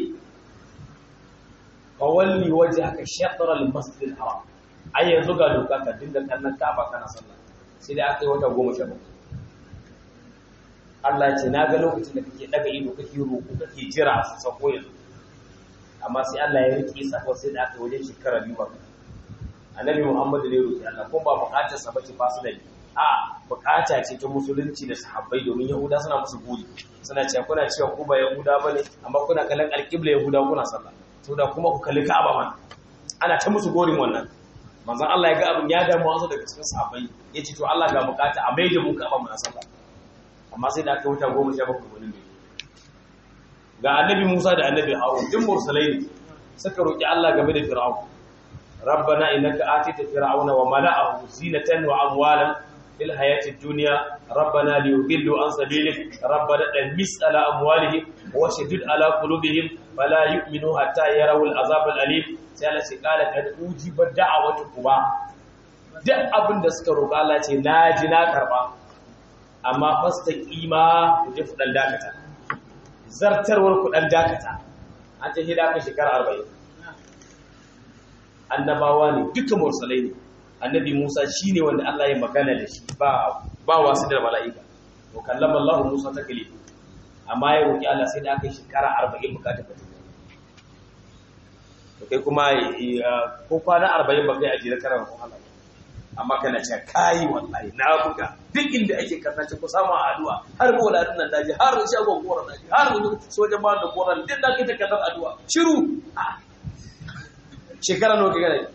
fawalli waje aka shaɗar al-masjid al-haram ai yanzu ga doka ka dinga kallon Ka'aba kana sallah sai dai aka yi wata goma sha bakwai Allah ya ce na ga lokacin da kake daga ido kake roƙo kake jira su sako yanzu amma sai Allah ya rike sako sai da aka yi wajen shekara biyu ba annabi Muhammad ne roƙi Allah kuma ba buƙatar sa bace ba su da a buƙata ce ta musulunci da sahabbai domin Yahuda suna musu buri suna cewa kuna cewa ku ba Yahuda bane amma kuna kallon alƙibla Yahuda kuna sallah to da kuma ku kalli Ka'aba man ana ta musu gorin wannan manzon Allah ya ga abin ya damu wasu daga cikin sahabbai yace to Allah ga buƙata a maida mu Ka'aba mun sallah amma sai da aka wuta goma sha bakwai wani mai ga annabi musa da annabi harun din mursalai ne suka roƙi allah game da fir'aun rabbana innaka atita fir'auna wa mala'ahu zinatan wa amwalan fil hayatid dunya rabbana liyudillu an sabilik rabbana damis ala amwalihim wa shadid ala qulubihim fala yu'minu hatta yarawu al'azab al'alim sai Allah ce kala kad ujiba da'awatukuma duk abin da suka roƙa Allah ce na ji na karba amma fasta kima ku je ku dan dakata zartarwar ku dan dakata an ta hida ka shekara 40 annabawa ne duka mursalai ne annabi Musa shine wanda Allah ya magana da shi ba ba wasu da mala'ika to kallama Allah Musa ta kale amma ya roki Allah sai da aka shekara 40 bukata ta to kai kuma ko kwana 40 ba kai a jira karan Allah amma kana ce kai wallahi na buga duk inda ake kasance ku samu addu'a har boladin nan daji har shagon koran daji har sojan ba da koran din da kake kadar addu'a shiru shekara nawa kaga dai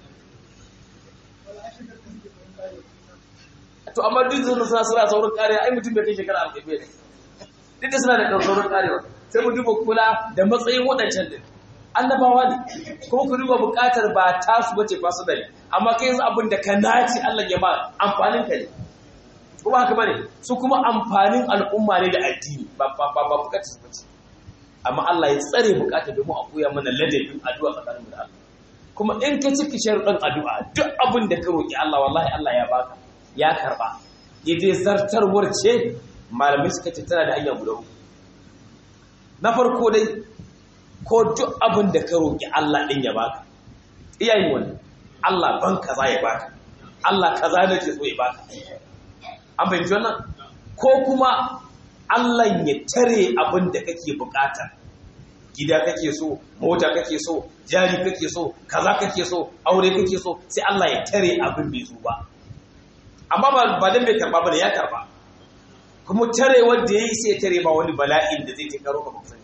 to amma duk sun suna suna saurin kare ai mutum bai kai shekara 40 ne duk da suna da saurin karewa sai mu duba kula da matsayin wadancan din annabawa ne kuma ku duba bukatar ba tasu bace ba su dare amma kai yanzu abin da ka naci Allah ya ba amfanin ka ne ko ba haka bane su kuma amfanin al'umma ne da addini ba ba ba, ba bukatar su bace amma Allah ya tsare bukatar domin a koya mana ladabin addu'a tsakanin mu da Allah kuma in ka ciki sharuɗan addu'a duk abin da ka roki Allah wallahi Allah ya baka ya karba idai zartarwar ce malamai suka ce tana da hanya guda na farko dai ko duk abin da ka roƙi Allah ɗin ya baka iyayen wani Allah ban kaza ya baka Allah kaza da ke so ya baka an fahimci wannan ko kuma Allah ya tare abin da kake bukata gida kake so mota kake so jari kake so kaza kake so aure kake so sai Allah ya tare abin bai zo ba amma ba dan bai karba ba da ya karba kuma tare wanda yayi sai tare ba wani bala'in da zai karo ka ba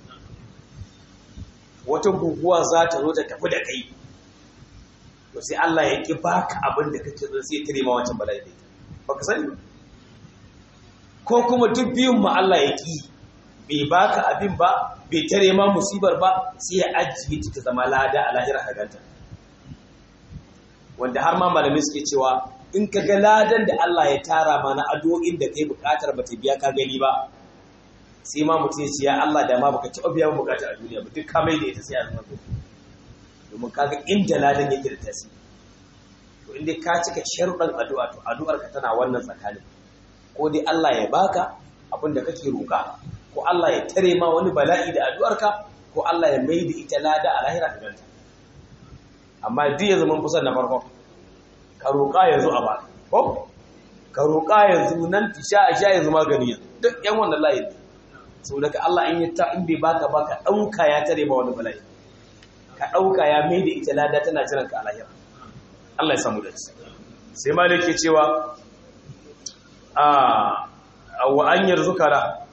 wata guguwa za ta zo ta tafi da kai to sai Allah ya ki baka abin da kake so sai tare ma wancan bala'i dai baka sani ko kuma duk biyun ma Allah ya ki bai baka abin ba bai tare ma musibar ba sai ya ajiye ta ta zama lada a lahira ka ganta wanda har ma malamai suke cewa in ka ga ladan da Allah ya tara ma na addu'o'in da kai bukatar ba ta biya ka gani ba sai ma mutum ya ce ya Allah da ma baka taɓa biya bukata a duniya ba duk ka mai da ita sai a zama gobe domin kaga inda ladan yake da tasiri to inda ka cika sharuɗan addu'a to addu'ar ka tana wannan tsakanin ko dai Allah ya baka abin da kake roƙa ko Allah ya tare ma wani bala'i da addu'ar ka ko Allah ya mai da ita lada a lahira ka ganta amma duk yanzu mun kusan na farko ka roƙa yanzu a baka ko ka roƙa yanzu nan tisha a sha yanzu magani duk yan wannan layin sau daga Allah in yi ta in bai baka baka ɗauka ya tare ba wani bala'i ka ɗauka ya mai da ita lada tana jiran ka alahira Allah ya samu da ci sai ma da ke cewa a wa an yarzuka da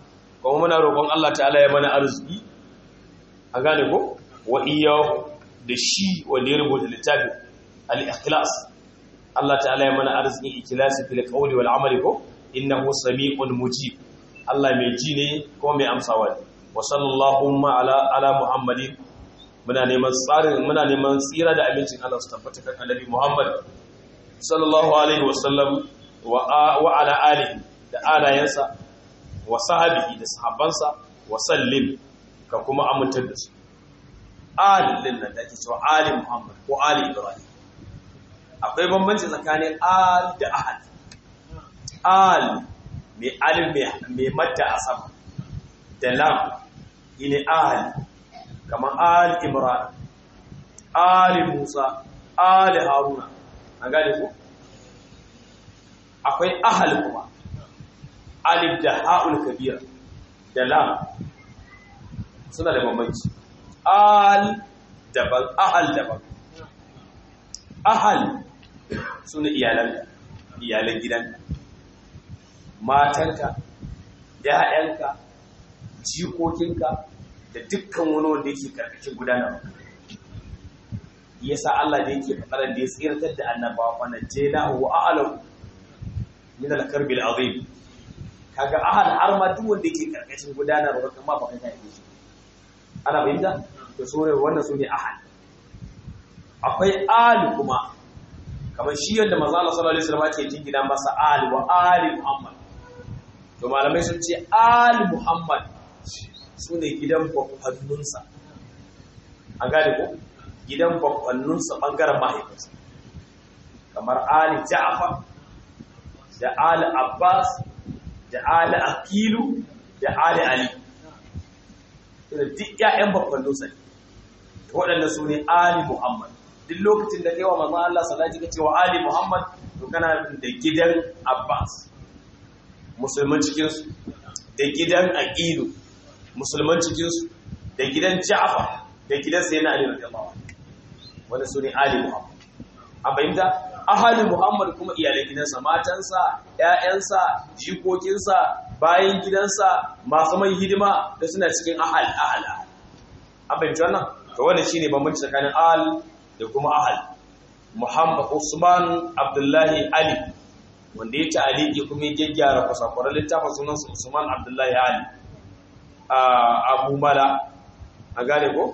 kuma muna roƙon Allah ta'ala ya mana arziki a gane ko wa iyahu da shi wanda ya rubuta littafin al-ikhlas Allah ta'ala ya mana arzikin ikhlasi fil qawli wal amali ko innahu sami'un mujib Allah mai ji ne ko mai amsawa ne wa sallallahu ala ala muhammadin muna neman tsarin muna neman tsira da amincin Allah su tabbata kan annabi Muhammad sallallahu alaihi wasallam wa wa ala alihi da alayansa wa sahabihi da sahabbansa wa sallim ka kuma amintar da su alin nan da ake cewa ali Muhammad ko ali Ibrahim akwai bambanci tsakanin al da ahad al mai alif mai madda a sama da lam ne al kamar al imran ali musa ali haruna an gane ku akwai ahal kuma alif da ha'ul kabira da lam suna da bambanci al daban ahal daban ahal suna iyalan iyalan gidanka matanka ‘ya'yanka jikokinka da dukkan wani wanda yake karkashin gudanarwa yasa Allah da yake fadarar da ya tsirtar da annabawa wannan jena wa a'alahu min al-karbil azim kaga ahal har ma duk wanda yake karkashin gudanarwa kuma ba kai kai shi ana bayyana to sore wannan sune ahal akwai ali kuma kamar shi yadda manzo Allah sallallahu alaihi wasallam ke jingina masa ali wa ali muhammad to malamai sun ce ali muhammad sune gidan bakwanninsa an gane ko gidan bakwanninsa bangaren mahaifinsa kamar ali ja'far da ali abbas da ali akilu da ali ali da duk ƴaƴan bakwanninsa ne waɗanda su ne ali muhammad duk lokacin da kai wa manzon Allah salati kace wa ali Muhammad to kana da gidan Abbas musulman cikin su da gidan Aqilu musulman cikin su da gidan Ja'far da gidan Sayyidina Ali radiyallahu anhu wanda sune ali Muhammad an bayyana ahali Muhammad kuma iyalan gidansa matansa ƴaƴansa jikokinsa bayan gidansa masu mai hidima da suna cikin ahal ahal an bayyana wannan to wannan shine bambanci tsakanin al da kuma ahal muhammad usman abdullahi ali wanda ya ta'aliki kuma ya gyaggyara kusakuran littafin sunansa usman abdullahi ali a abu mala a gane ko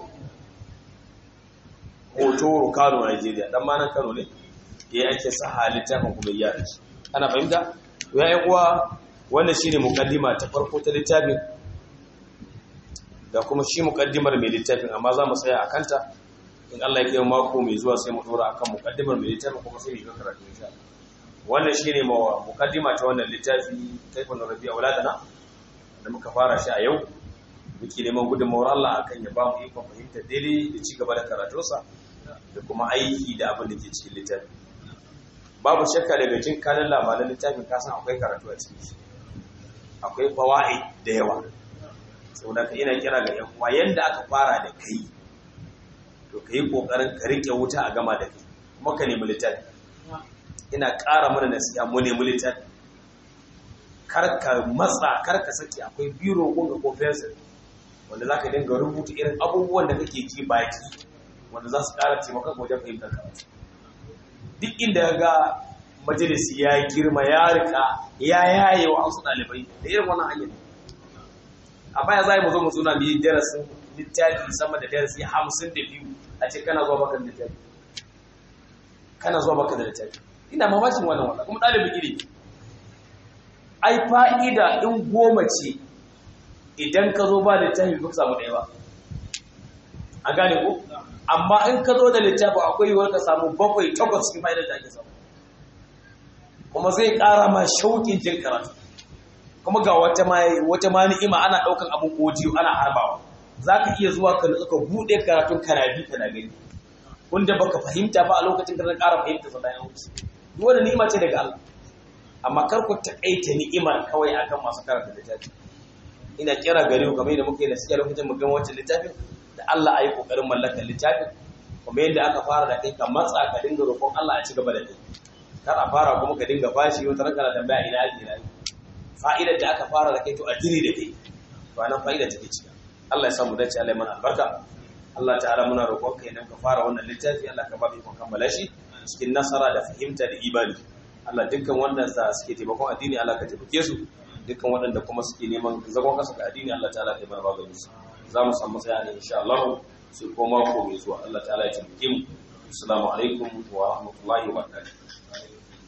hotoro kano nigeria dan manan kano ne ya ake saha littafin kuma ya shi ana fahimta ya yi kuwa wannan shine mukaddima ta farko ta littafin da kuma shi mukaddimar mai littafin amma za mu tsaya a kanta in Allah ya kai mako mai zuwa sai mu dora akan mukaddimar mai littafin kuma sai mu ga karatu insha Allah wannan shine mukaddima ta wannan littafi kaifun rabi'a waladana da muka fara shi a yau muke neman gudunmawar Allah akan ya ba mu ikon fahimtar daidai da ci gaba da karatunsa da kuma aiki da abin da ke cikin littafi babu shakka daga jin kanin labaran littafin kasan akwai karatu a cikin shi akwai fawa'i da yawa saboda ka ina kira ga yan uwa yanda aka fara da kai to ka yi ƙoƙarin ka riƙe wuta a gama da kai kuma ka nemi littafi ina ƙara mana nasiha mu nemi littafi kar ka matsa kar ka saki akwai biro ko ko fensir wanda za ka dinga rubuta irin abubuwan da kake ji baki wanda za su ƙara taimakon wajen fahimtar karatu duk inda ga majalisi ya girma ya rika ya yaye wa wasu ɗalibai da irin wannan hanyar a baya za mu zo mu suna mu yi darasin littafi sama da darasi hamsin da biyu a ce kana zuwa baka da littafi kana zuwa baka da littafi ina mamakin wannan wannan kuma ɗalibin iri ai fa'ida in goma ce idan ka zo ba littafi ba samu ɗaya ba a gane ko amma in ka zo da littafi akwai yiwuwar ka samu bakwai takwas cikin fa'idar da ake samu kuma zai ƙara ma shauƙin jin karatu kuma ga wata ma wata ma ni'ima ana ɗaukan abun audio ana harbawa za ka iya zuwa ka nutsu ka buɗe karatun kana bi kana gani wanda baka fahimta ba a lokacin da zan ƙara fahimta sa bayan wuce duk wani ni'ima ce daga Allah amma kar ku taƙaita ni'imar kawai akan masu karanta littafi ina kira gare ku kamar yadda muka yi nasiha lokacin mu gama wancan littafin da Allah ayi kokarin mallakar littafin kuma yadda aka fara da kai ka matsa ka dinga roƙon Allah a ci gaba da kai kar a fara kuma ka dinga bashi wata ranka na tambaya ina ake ina fa'idar da aka fara da kai to a tiri da kai to anan fa'ida take ciki Allah ya samu dace Allah ya mana albarka Allah ta'ala muna roƙon ka idan ka fara wannan littafi Allah ka ba mu ikon kammala shi cikin nasara da fahimta da imani Allah dukkan wanda za suke taimakon addini Allah ka taimake su dukkan waɗanda kuma suke neman zagon kasa ga addini Allah ta'ala ya mana maganin su za mu samu tsaya ne insha Allah sai ko mako mai zuwa Allah ta'ala ya taimake mu assalamu alaikum wa rahmatullahi wa barakatuh